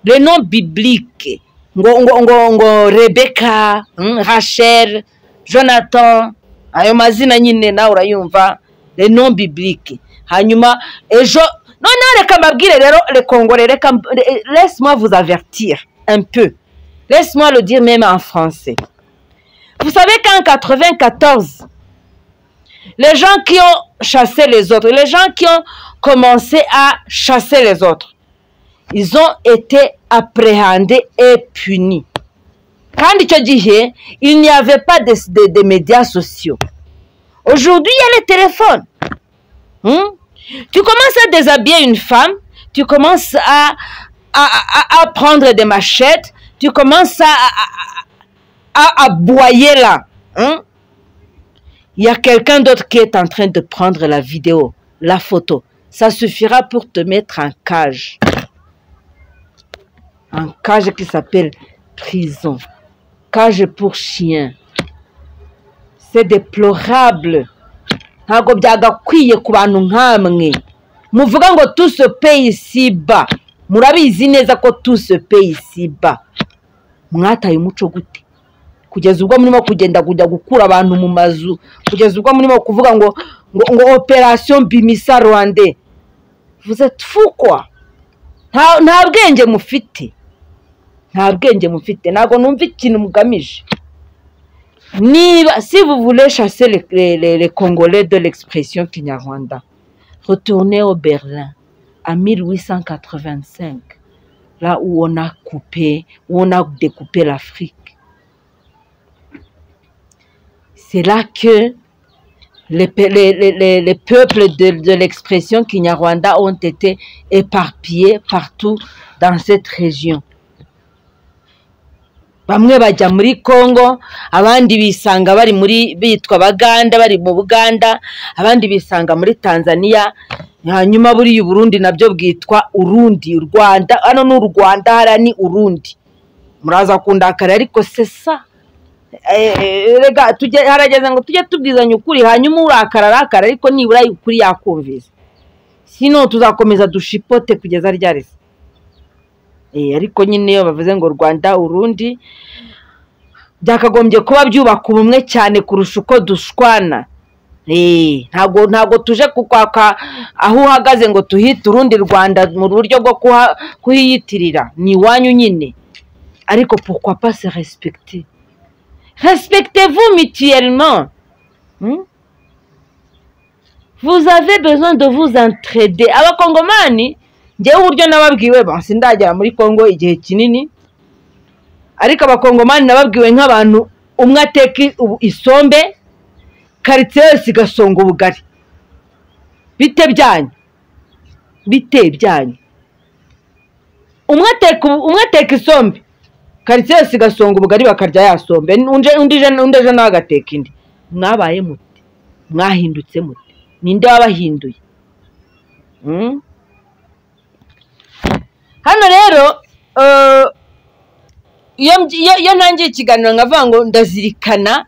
renom biblique ngo ngo ngo ngo rebeka rachel jonathan ayo mazina nyine nawe urayumva renom biblique hanyuma ejo noneho reka mbabwire rero rekongore reka mb- re- laisse moi vous avertir un peu laisse moi le dire même en français vous savez qu'en 94 les gens qui ont chassé les autres, les gens qui ont commencé à chasser les autres, ils ont été appréhendés et punis. Quand tu disais, il n'y avait pas de, de- de médias sociaux. Aujourd'hui, il y a les téléphones. Hmm? Tu commences à déshabiller une femme, tu commences à, à, à- à prendre des machettes, tu commences à, à- à, à aboyer là. hein? il y a quelqu'un d'autre qui est en train de prendre la vidéo, la photo. Ça suffira pour te mettre en cage. un cage qui s'appelle prison, cage pour chien. C'est déplorable. ntabwo byagakwiye ku bantu nk'amwe muvuga ngo tuse peyi siba murabizi neza ko tuse peyi siba mwataye umuco gute kugeza ubwo murimo kugenda kujya gukura abantu mu mazu kugeza ubwo murimo kuvuga ngo ngo ngo operasiyo bimisa rwande vuze tufukwa nta nta bwenge mufite nta bwenge mufite ntabwo numva ikintu mugamije niba si vuvule chasser les, les, les, les congolais de l'expression kinyarwanda retournez au berlin à 1885 là où on a coupé où on a découpé l'afrique c'est là que les, pe- les- les- les- les peuples de, de l'expression kinyarwanda ont été éparpillés partout dans cette région bamwe bajya muri congo abandi bisanga bari muri bitwa abaganda bari mu buganda abandi bisanga muri tanzania hanyuma buriya uburundi nabyo bwitwa urundi u rwanda hano ni u rwanda hariya ni urundi muraza kundakara ariko sesa Eh, eh, rega tujye- harageze ngo tujye tubwizanya ukuri hanyuma urakara arakara ariko nibura ukuri yakumvise sino tuzakomeza dushipote kugeza ryarese ariko nyine iyo bavuze ngo rwanda urundi byakagombye kuba byubaka ubumwe cyane kurusha uko dushwana Eh, ntabwo ntabwo tuje kukwaka aho uhagaze ngo tuhite urundi rwanda mu buryo bwo kuha- kuhiyitirira ni iwanyu nyine ariko pourquoi pas se respecter Respectez-vous mutuellement. Hmm? Vous avez besoin de vous entraider. Abakongomani njyewe uburyo nababwiwe ba sindagera muri Kongo igihe kinini ariko abakongomani nababwiwe nk'abantu umwe ateka i- ubu- isombe karitsiye yose igasonga ubugari bite byanyu bite byanyu umwe ateka ubu- umwe ateka isombe karitsiye yose igasonga ubugari bakarya ya sombe undi undi je- undi ejo nawe agateka indi mwabaye mute mwahindutse mute ninde wabahinduye Hmm? hano rero eh, iyo mbyi- iyo- iyo ntangiye ikiganiro nkavuga ngo ndazirikana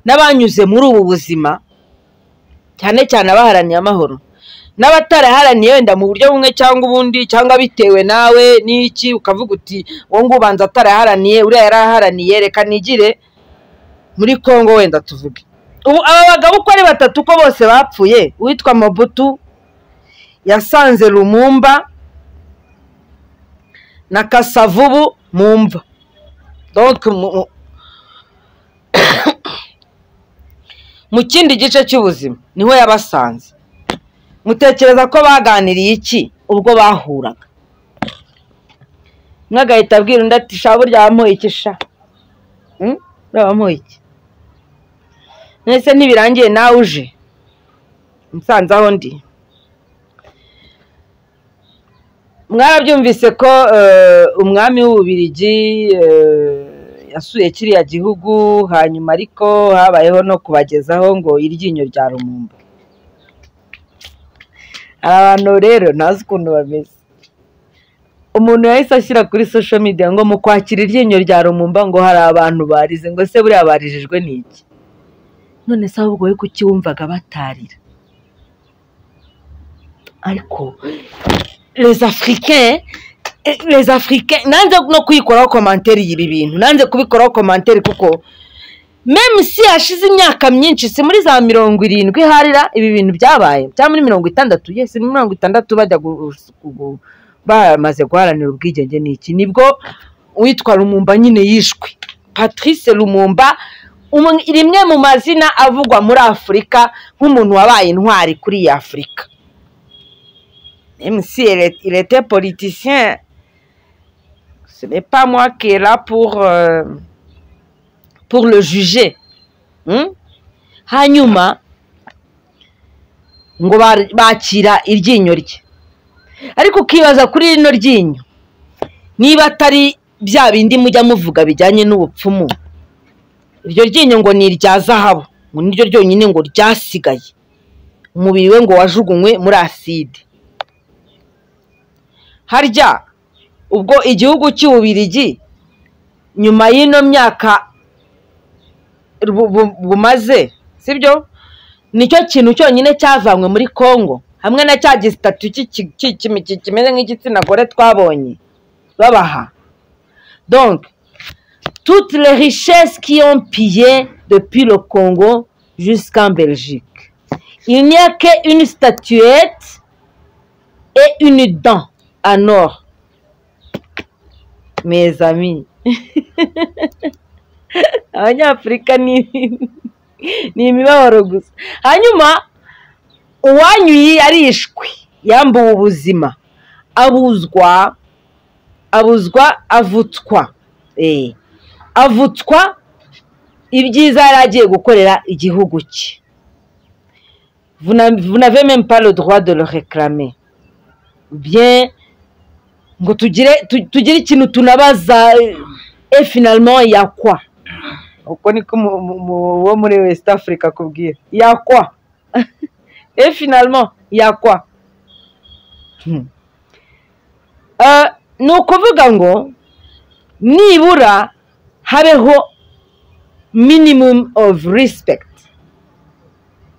n'abanyuze muri ubu buzima cyane cyane abaharaniye amahoro n'abataraharaniye wenda mu buryo bumwe cyangwa ubundi cyangwa bitewe nawe n'iki ukavuga uti wowe ngo ubanza ataraharaniye uriya yaraharaniye reka nigire muri congo wenda tuvuge ubu aba bagabo uko ari batatu uko bose bapfuye uwitwa mobutu yasanze lumumba na kasavubu mu mva donc mu- mu- mu kindi gice cy'ubuzima niho yabasanze mutekereza ko baganiriye iki ubwo bahuraga umwe agahita abwira undi ati sha burya wamuha iki sha Hmm? burya wamuha iki mwese ntibirangiye nawe uje musanze aho ndi mwarabyumvise ko eh, umwami w'ububirigi eh, yasuye kiriya gihugu hanyuma ariko habayeho no kubagezaho ngo iryinyo rya rumumba hari abantu rero ntazi ukuntu bameze umuntu yahise ashyira kuri sosho media ngo mu kwakira iryinyo rya rumumba ngo hari abantu barize ngo se buriya barijijwe ni iki none se ahubwo we kuki wumvaga batarira ariko les africains eh, les africains nanze no kuyikoraho komanteri y'ibi bintu nanze kubikoraho komanteri kuko meme si hashize imyaka myinshi si muri za mirongo irindwi harira ibi bintu byabaye cyangwa muri mirongo itandatu yesi muri mirongo itandatu bajya gu- gu- gu- bamaze guharanira ubwigenge n'iki nibwo uwitwa rumumba nyine yishwe patrice rumumba umwe- rimwe mu mazina avugwa muri afurika nk'umuntu wabaye intwari kuri iyi afurika mc irete politicien ce n'est pas moi qui est là pour euh, pour le juger Hmm? hanyuma ngo ba- bakira iryinyo rye ariko ukibaza kuri rino ryinyo niba atari bya bindi mujya muvuga bijyanye n'ubupfumu iryo ryinyo ngo ni irya zahabu ngo niryo ryonyine ngo ryasigaye umubiri we ngo wajugunywe muri aside harya ubwo igihugu cy'ububirigi nyuma y'ino myaka bu- bu- bumaze sibyo nicyo kintu cyonyine cyavanywe muri congo hamwe na cya gisitatu cy'iki- cy'iki- cy'iki- kimeze nk'igitsina gore twabonye babaha donc toutes les richesses qui ont pillé depuis le Congo jusqu'en Belgique. Il n'y a qu'une statuette et une dent en or. Mes amis, abanyafurika ni ni imibabaro gusa hanyuma uwanyuye yarishwe yambuwe ubuzima abuzwa abuzwa avutswa Eh. avutswa ibyiza yari agiye gukorera igihugu cye Vous n'a- vous n'avez même pas le droit de le réclamer bien ngo tugire tu- tugire ikintu tunabaza e finalement yakwa uko niko mu- mu- mu- wo muri west africa akubwira yakwa e finalement yakwa Hmm. Eh, ni ukuvuga ngo nibura habeho minimum of respect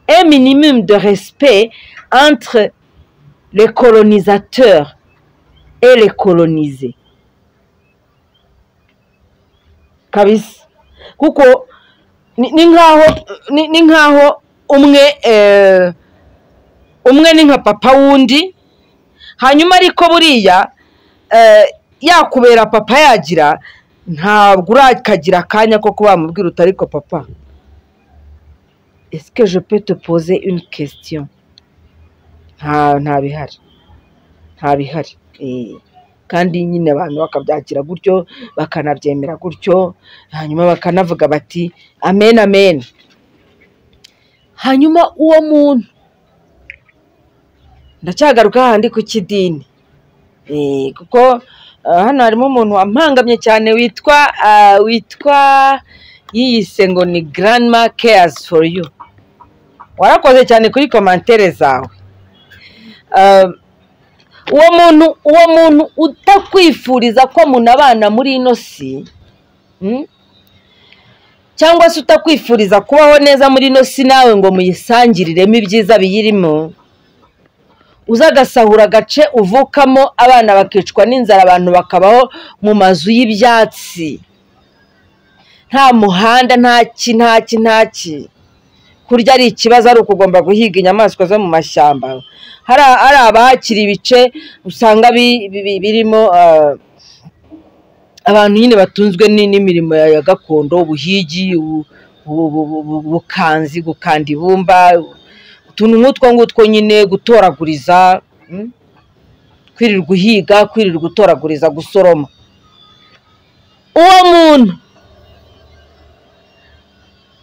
un minimum de respect entre les colonisateurs et les colonisés kabisa kuko ni ni nkaho ni ni nkaho umwe eh, umwe ni nka papa wundi hanyuma ariko buriya eh, yakubera papa yagira ntabwo urakagira akanya ko kuba wamubwira uti ariko papa ese je peux te poser une question nta nta bihari nta bihari Eh, kandi nyine abantu bakabyakira gutyo bakanabyemera gutyo hanyuma bakanavuga bati amen amen hanyuma uwo muntu ndacyagaruka hahandi ku kidini Eh, kuko ah, hano harimo umuntu wampangamye cyane witwa ah, witwa yiyise ngo ni grandma cares for you warakoze cyane kuri komantere zawe Ah, uwo muntu uwo muntu utakwifuriza ko munabana muri ino si mm, cyangwa se utakwifuriza kubaho neza muri ino si nawe ngo muyisangiriremo ibyiza biyirimo uza agasahura agace uvukamo abana bakicwa n'inzara abantu bakabaho mu mazu y'ibyatsi nta muhanda nta ki nta ki nta ki kurya ari ikibazo ari ukugomba guhiga inyamaswa zo mu mashyamba hari hari abahakiri ibice usanga bi- bi- bi- birimo ah, abantu nyine batunzwe ni- n'imirimo ya ya gakondo ubuhigi ubu- ubu- ubu- ubu- ubukanzi gukanda ibumba utuntu nk'utwo ngutwo nyine gutoraguriza mm? kwirirwa uhiga kwirirwa utoraguriza gusoroma uwo muntu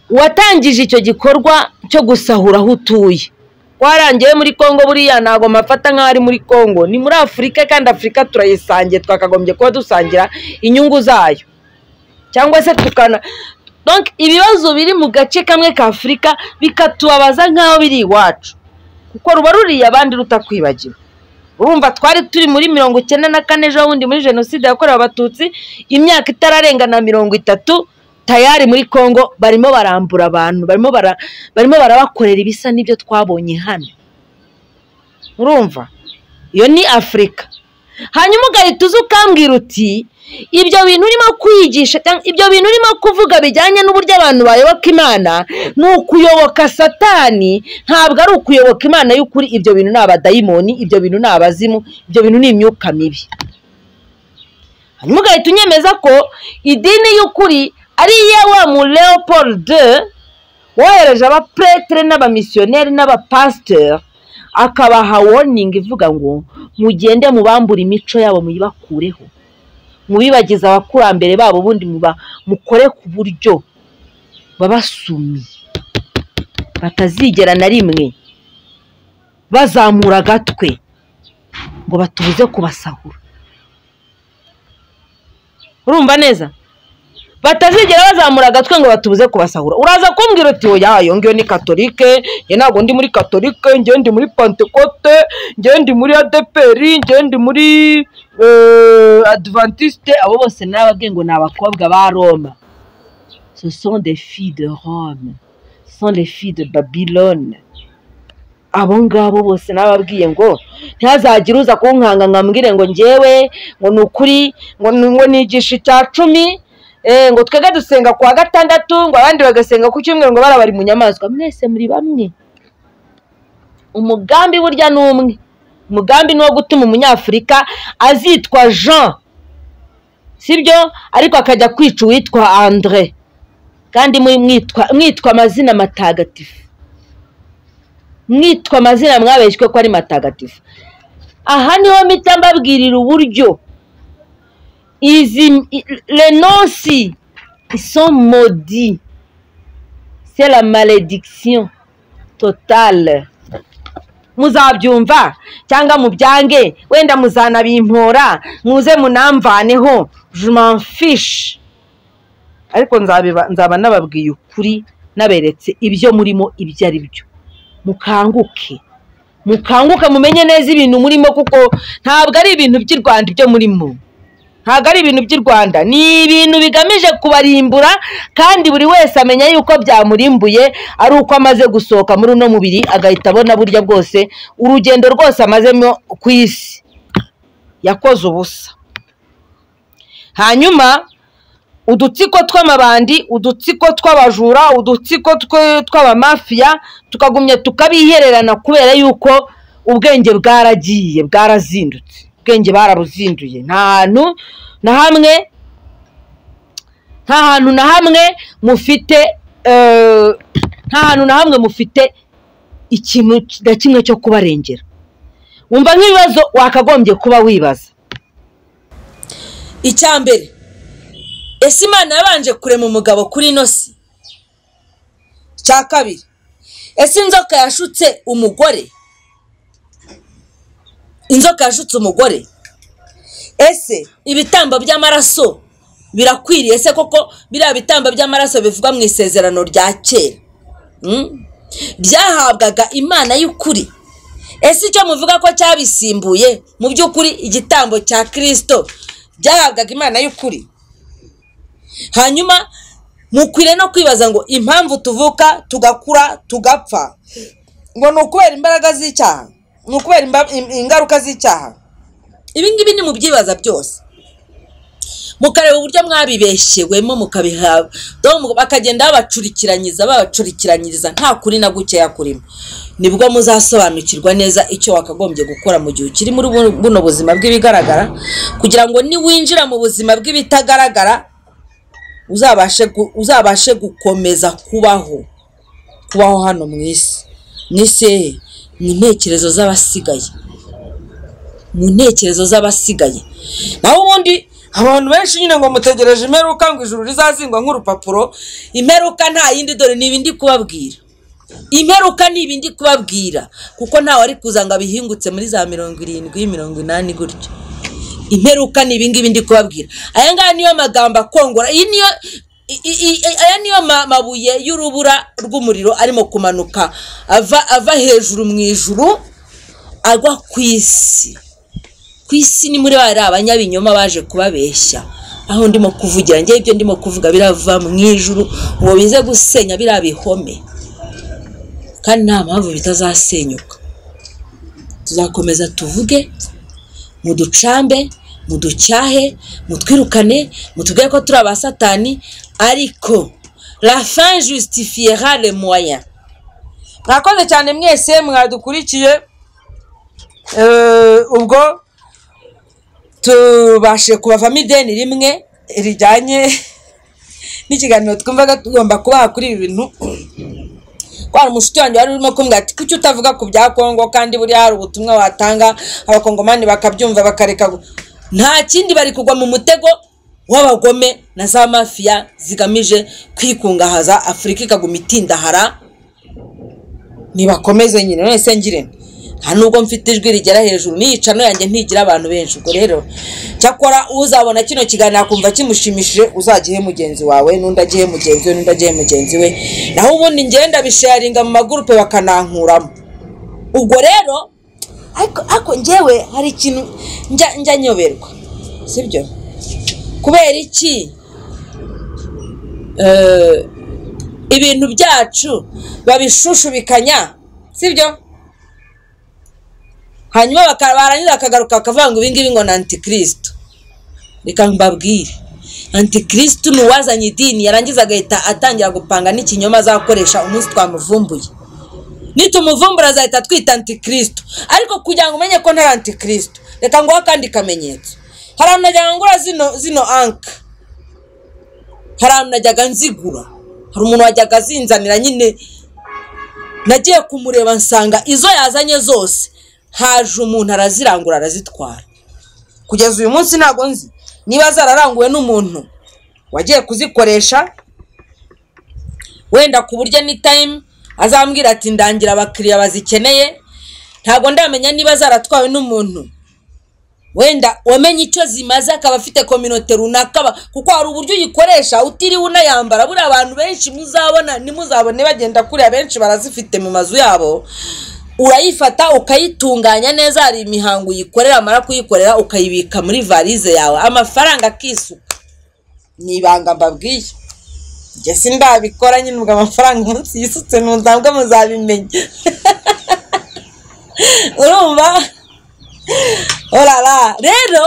watangije icyo gikorwa cyo gusahura aho utuye warangiye muri congo buriya ntabwo mafata nk'aho ari muri congo ni muri afurika kandi afurika turayisangiye twakagombye kuba dusangira inyungu zayo cyangwa se tukana donc ibibazo biri mu gace kamwe ka afurika bikatubabaza nk'aho biri iwacu kuko ruba ruriya abandi rutakwibagiwe urumva twari turi muri mirongo icyenda na kane ejo bundi muri jenoside yakorewe abatutsi imyaka itararenga na mirongo itatu tayari muri congo barimo barambura abantu barimo bara- barimo barabakorera ibisa n'ibyo twabonye hano urumva iyo ni afurika hanyuma ugahita uza ukambwira uti ibyo bintu urimo kwigisha cyangwa ibyo bintu urimo kuvuga bijyanye n'uburyo abantu bayoboka imana ni ukuyoboka satani ntabwo ari ukuyoboka imana y'ukuri ibyo bintu ni abadayimoni ibyo bintu ni abazimu ibyo bintu ni imyuka mibi hanyuma ugahita unyemeza ko idini y'ukuri ari iya wa mu leopold de wohereje abapuretere n'abamisiyoneri n'abapasiteri akabaha warning ivuga ngo mugende mubambure imico yabo muyibakureho mubibagize abakurambere babo ubundi muba mukore ku buryo babasumye batazigera na rimwe bazamura agatwe ngo batubuze kubasahura urumva neza batazigera bazamura agatwe ngo batubuze kubasahura uraza kumbwira uti oya iyo ngiyo ni katolike njye ntabwo ndi muri katolike njye ndi muri pantekote njye ndi muri adeperi njye ndi muri adventiste abo bose nababwiye ngo ni abakobwa ba roma ce sont des filles de Rome, ce sont des filles de Babylone. abo ngabo bose nababwiye ngo ntihazagire uza kunkanga ngo ambwire ngo ngewe ngo ni ukuri ngo ni- ngo nigisha icya cumi eh, ngo twebwe dusenga ku wa gatandatu ngo abandi bagasenga ku cyumweru ngo bara bari mu nyamaswa mwese muri bamwe umugambi burya ni umwe umugambi ni uwo gutuma umunyafurika azitwa jean sibyo ariko akajya kwica uwitwa andre kandi muri- mwitwa mwitwa amazina matagatifu mwitwa amazina mwabeshywe ko ari matagatifu aha niho mpita mbabwirira uburyo izi i- renonsi iso modi c'est la malédiction totale muzabyumva cyangwa mubyange wenda muzanabimpora muze munamvaneho je m'en fiche ariko nzabiba- nzaba nababwiye ukuri naberetse ibyo murimo ibyo ari byo mukanguke mukanguke mumenye neza ibintu murimo kuko ntabwo ari ibintu by'i rwanda ibyo murimo ntabwo ari ibintu by'i rwanda ni ibintu bigamije kubarimbura kandi buri wese amenya yuko byamurimbuye ari uko amaze gusohoka muri uno mubiri agahita abona burya bwose urugendo rwose amazemo ku isi yakoze ubusa hanyuma udutsiko tw'amabandi udutsiko tw'abajura udutsiko twe- tw'abamafiya tukagumya tukabihererana kubera yuko ubwenge bwaragiye bwarazindutse ubwenge barabuzinduye nta hantu na hamwe nta hantu na hamwe mufite eh, nta hantu na hamwe mufite ikintu na kimwe cyo kubarengera wumva nk'ibibazo wakagombye kuba wibaza icya mbere ese imana yabanje kurema umugabo kuri ino si icya kabiri ese inzoka yashutse umugore inzoka yashutse umugore ese ibitambo by'amaraso birakwiriye se koko biriya bitambo by'amaraso bivugwa mu isezerano rya kera Mm? byahabwaga imana y'ukuri ese icyo muvuga ko cyabisimbuye mu by'ukuri igitambo cya kirisito byahabwaga imana y'ukuri hanyuma mukwiriye no kwibaza ngo impamvu tuvuka tugakura tugapfa ngo ni ukubera imbaraga z'icyaha ni ukubera imba- im- ingaruka z'icyaha ibi ngibi ni mu byibaza byose mukareba uburyo mwabibeshyewemo mukabihabwa bakagenda babacurikiranyiza babacurikiranyiriza nta kuri na gukeya kurimo nibwo muzasobanukirwa neza icyo wakagombye gukora mu gihe ukiri muri bu- buno buzima bw'ibigaragara kugira ngo niwinjira mu buzima bw'ibitagaragara uzabashe gu- uzabashe gukomeza kubaho kubaho hano mu isi mu isi hehe? mu ntekerezo z'abasigaye mu ntekerezo z'abasigaye naho ubundi abantu benshi nyine ngo mutegereje imperuka ngo ijuru rizazingwa nk'urupapuro imperuka nta yindi dore ni ibindi kubabwira imperuka ni ibindi kubabwira kuko ntawe ari kuza ngo abihingutse muri za mirongo irindwi mirongo inani gutyo imperuka ni ibingibi ndi kubabwira aya ngaya niyo magambo akongora iyi niyo i- i- i- aya niyo ma- mabuye y'urubura rw'umuriro arimo kumanuka ava ava hejuru mu ijuru agwa ku isi ku isi ni muri bari abanyabinyoma baje kubabeshya aho ndimo kuvugira njye ibyo ndimo kuvuga birava mu ijuru ngo bize gusenya biriya bihome kandi nta mpamvu bitazasenyuka tuzakomeza tuvuge muducambe muducyahe mutwirukane mutubwire ko turi abasatani ariko la fin justifiera le moyen mwakoze cyane mwese mwadukurikiye Eh, ubwo tubashe kubavamo ideni rimwe rijyanye n'ikiganiro twumvaga tugomba kubaha kuri ibi bintu ko hari umushuti wanjye wari urimo kumbwira ati kuki utavuga ku bya kongo kandi buriya hari ubutumwa watanga abakongomani bakabyumva bakareka gu-" nta kindi bari kugwa mu mutego w'abagome na za mafiya zigamije kwikungahaza afurika ikaguma itindahara nibakomeze nyine none se ngire nte? nta nubwo mfite ijwi rigera hejuru n'iyicano yanjye ntigira abantu benshi ubwo rero cyakora uzabona kino kiganiro akumva kimushimishije uzagihe mugenzi wawe n'undi agihe mugenzi we n'undi agihe mugenzi we naho ubundi ngenda bisharinga mu magurupe bakanankuramo ubwo rero ariko ariko njyewe hari ikintu njya njya nyoberwa sibyo kubera iki Eh, ibintu byacu babishushubikanya sibyo hanyuma baka- barangiza bakagaruka bakavuga ngo ibingibi ngo ni antikirisitu reka mbabwire antikirisitu ni uwazanye idini yarangiza agahita atangira gupanga n'ikinyoma azakoresha umunsi twamuvumbuye nitumuvumbura azahita twita antikirisitu ariko kugira ngo umenye ko ntari antikirisitu reka nguhe akandi kamenyetso hari ahantu najyaga ngura zino zino anka hari ahantu najyaga nzigura hari umuntu wajyaga azinzanira nyine nagiye kumureba nsanga izo yazanye zose haje umuntu arazirangura arazitwara kugeza uyu munsi ntabwo nzi niba zararanguwe n'umuntu wagiye kuzikoresha wenda ku buryo ni tayimu azambwira ati ndangira abakiriya bazikeneye ntabwo ndamenya niba zaratwawe n'umuntu wenda wamenye icyo zimaze akaba afite kominote runaka aba- kuko hari uburyo uyikoresha utiriwe unayambara buriya abantu benshi muzabona nimuzabone bagenda kuriya benshi barazifite mu mazu yabo urayifata ukayitunganya neza hari imihango uyikorera amara kuyikorera ukayibika muri varize yawe amafaranga akisuka ni ibanga mbabwiye njye si ndabikora nyine ubwo amafaranga munsi yisutse ntuzambwe muzabimenya urumva orara rero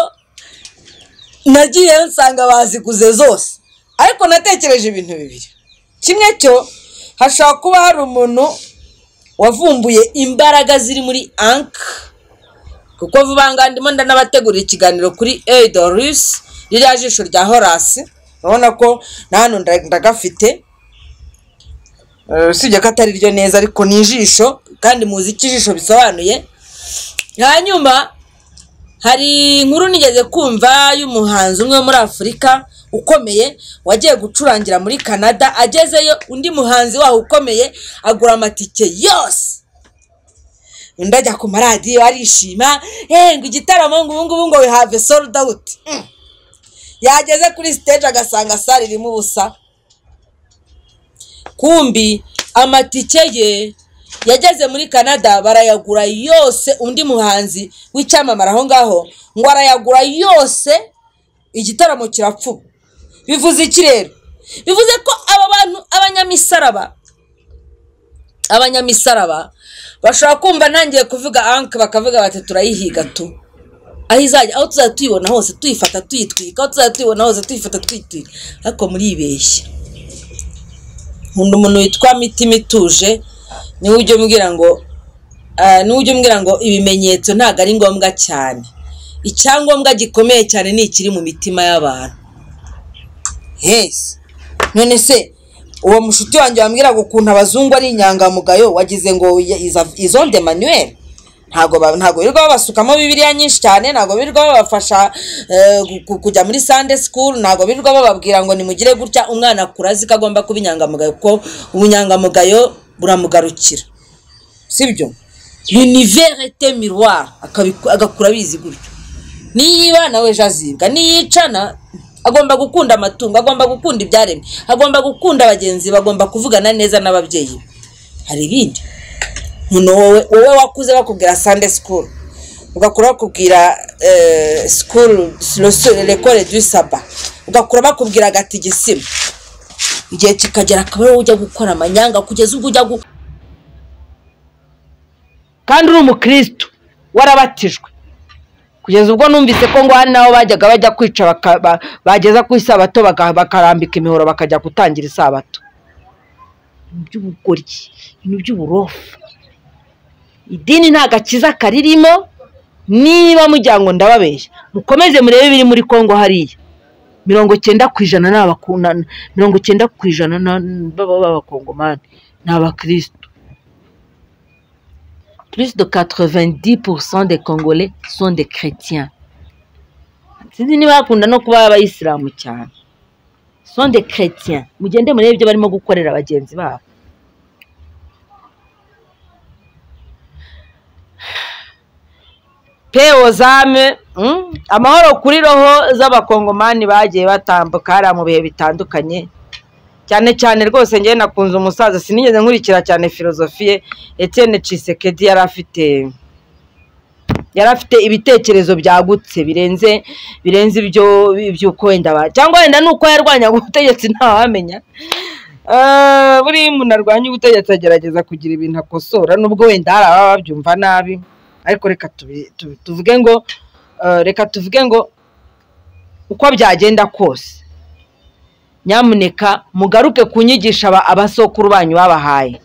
nagiyeyo nsanga baziguze zose ariko natekereje ibintu bibiri kimwe cyo hashobora kuba hari umuntu wavumbuye imbaraga ziri muri anka kuko vuba ngo ndimo ndanabategurira ikiganiro kuri eidorusi ririya jisho rya horasi urabona ko na hano ndagafite Eh, usibye ko atari ryo neza ariko ni ijisho kandi muzi icyo ijisho bisobanuye hanyuma hari inkuru nigeze kumva y'umuhanzi umwe wo muri afurika ukomeye wagiye gucurangira muri canada agezeyo undi muhanzi waho ukomeye agura amatike yose undi ajya ku maradiyo arishima "Eh, ngo igitaramo ngo ubungubu ngo we have sold out Mm. yageze kuri stage agasanga sare irimo ubusa kumbi amatike ye yageze muri canada barayagura yose undi muhanzi w'icyamamare aho ngaho ngo arayagura yose igitaramo kirapfuba bivuze iki rero bivuze ko aba bantu abanyamisaraba abanyamisaraba bashobora kumva ntangiye kuvuga anke bakavuga bati turayihiga tu aho izajya aho tuzajya tuyibona hose tuyifata tuyitwika aho tuzajya tuyibona hose tuyifata tuyitwika ariko muribeshya nkunda umuntu witwa mitima ituje niwe ujya umbwira ngo ah, niwe ujya umbwira ngo ibimenyetso ntabwo ari ngombwa cyane icyangombwa gikomeye cyane ni ikiri mu mitima y'abantu hesi none se uwo mushuti wanjye wambwiraga ukuntu abazungu ari inyangamugayo wagize ngo izonde manuel ntabwo ba- ntabwo birirwa babasukamo bibiriya nyinshi cyane ntabwo birirwa babafasha eh, ku- ku- kujya muri sande sikuru ntabwo birirwa bababwira ngo nimugire gutya umwana akura azi ko agomba kuba inyangamugayo kuko ubunyangamugayo buramugarukira sibyo l'univers était miroir akabiku- agakura abizi gutyo niyiba nawe ejo azibwa niyicana agomba gukunda amatungo agomba gukunda ibyaremwe agomba gukunda abagenzi be, agomba kuvugana neza n'ababyeyi be hari ibindi umuntu wowe wowe wakuze bakubwira sande sikuru ugakura bakubwira sikuru rekore du saba ugakura bakubwira agatigisima igihe kikagera akaba ari wowe ujya gukora amanyanga kugeza ubwo ujya gu- kandi uri umukirisitu warabatijwe kugeza ubwo numvise ko ngo hari n'aho bajyaga bajya kwica baka- ba- bageza ku isabato baka- bakarambika imihoro bakajya gutangira isabato ibintu by'ubugoryi ibintu by'uburofu idini nta gakiza karirimo niba mujya ngo ndababeshya mukomeze murebe ibiri muri kongo hariya mirongo cyenda ku ijana ni abakundana mirongo cyenda ku ijana ni- baba b'abakongomani ni abakirisitu plus de 90% des Congolais sont des chrétiens. Sinzi niba bakunda no kuba abayisilamu cyane. Sont des chrétiens. Mugende murebe ibyo barimo gukorera bagenzi babo. Peo zame, mm? amahoro kuri roho z'abakongomani bagiye batambuka hariya mu bihe bitandukanye. cyane cyane rwose ngewe nakunze umusaza sinigeze nkurikira cyane filozofiye Etienne Tshisekedi yari afite yari afite ibitekerezo byagutse birenze birenze ibyo by'uko wenda ba cyangwa wenda ni uko yarwanyaga ubutegetsi ntawamenya Ah, buri muntu arwanya ubutegetsi agerageza kugira ibintu akosora nubwo wenda hari ababa babyumva nabi ariko reka tubi- tubi- tuvuge ngo ah, reka tuvuge ngo uko byagenda kose nyamuneka mugaruke ku nyigisho aba- abasokuru banyu babahaye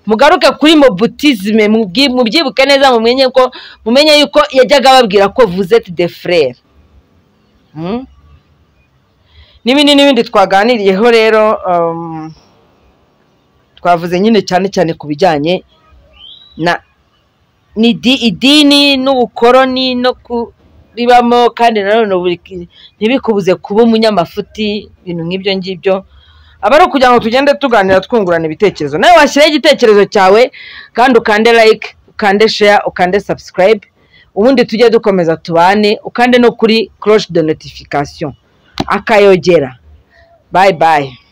mugaruke kuri mobutizime mubyi- mubyibuke neza mumenye ko mumenye yuko yajyaga ababwira ko vuzeti de frere Hmm? n'ibindi n'ibindi twaganiriyeho rero um, twavuze nyine cyane cyane ku bijyanye na ni di- idini n'ubukoroni no kuribamo kandi nanone buri- ntibikubuze kuba umunyamafuti ibintu nk'ibyo ngibyo aba ari ukugira ngo tugende tuganira twungurana ibitekerezo nawe washyireho igitekerezo cyawe kandi ukande like ukande share ukande subscribe ubundi tujye dukomeza tubane ukande no kuri cloche de notification akayogera bye bye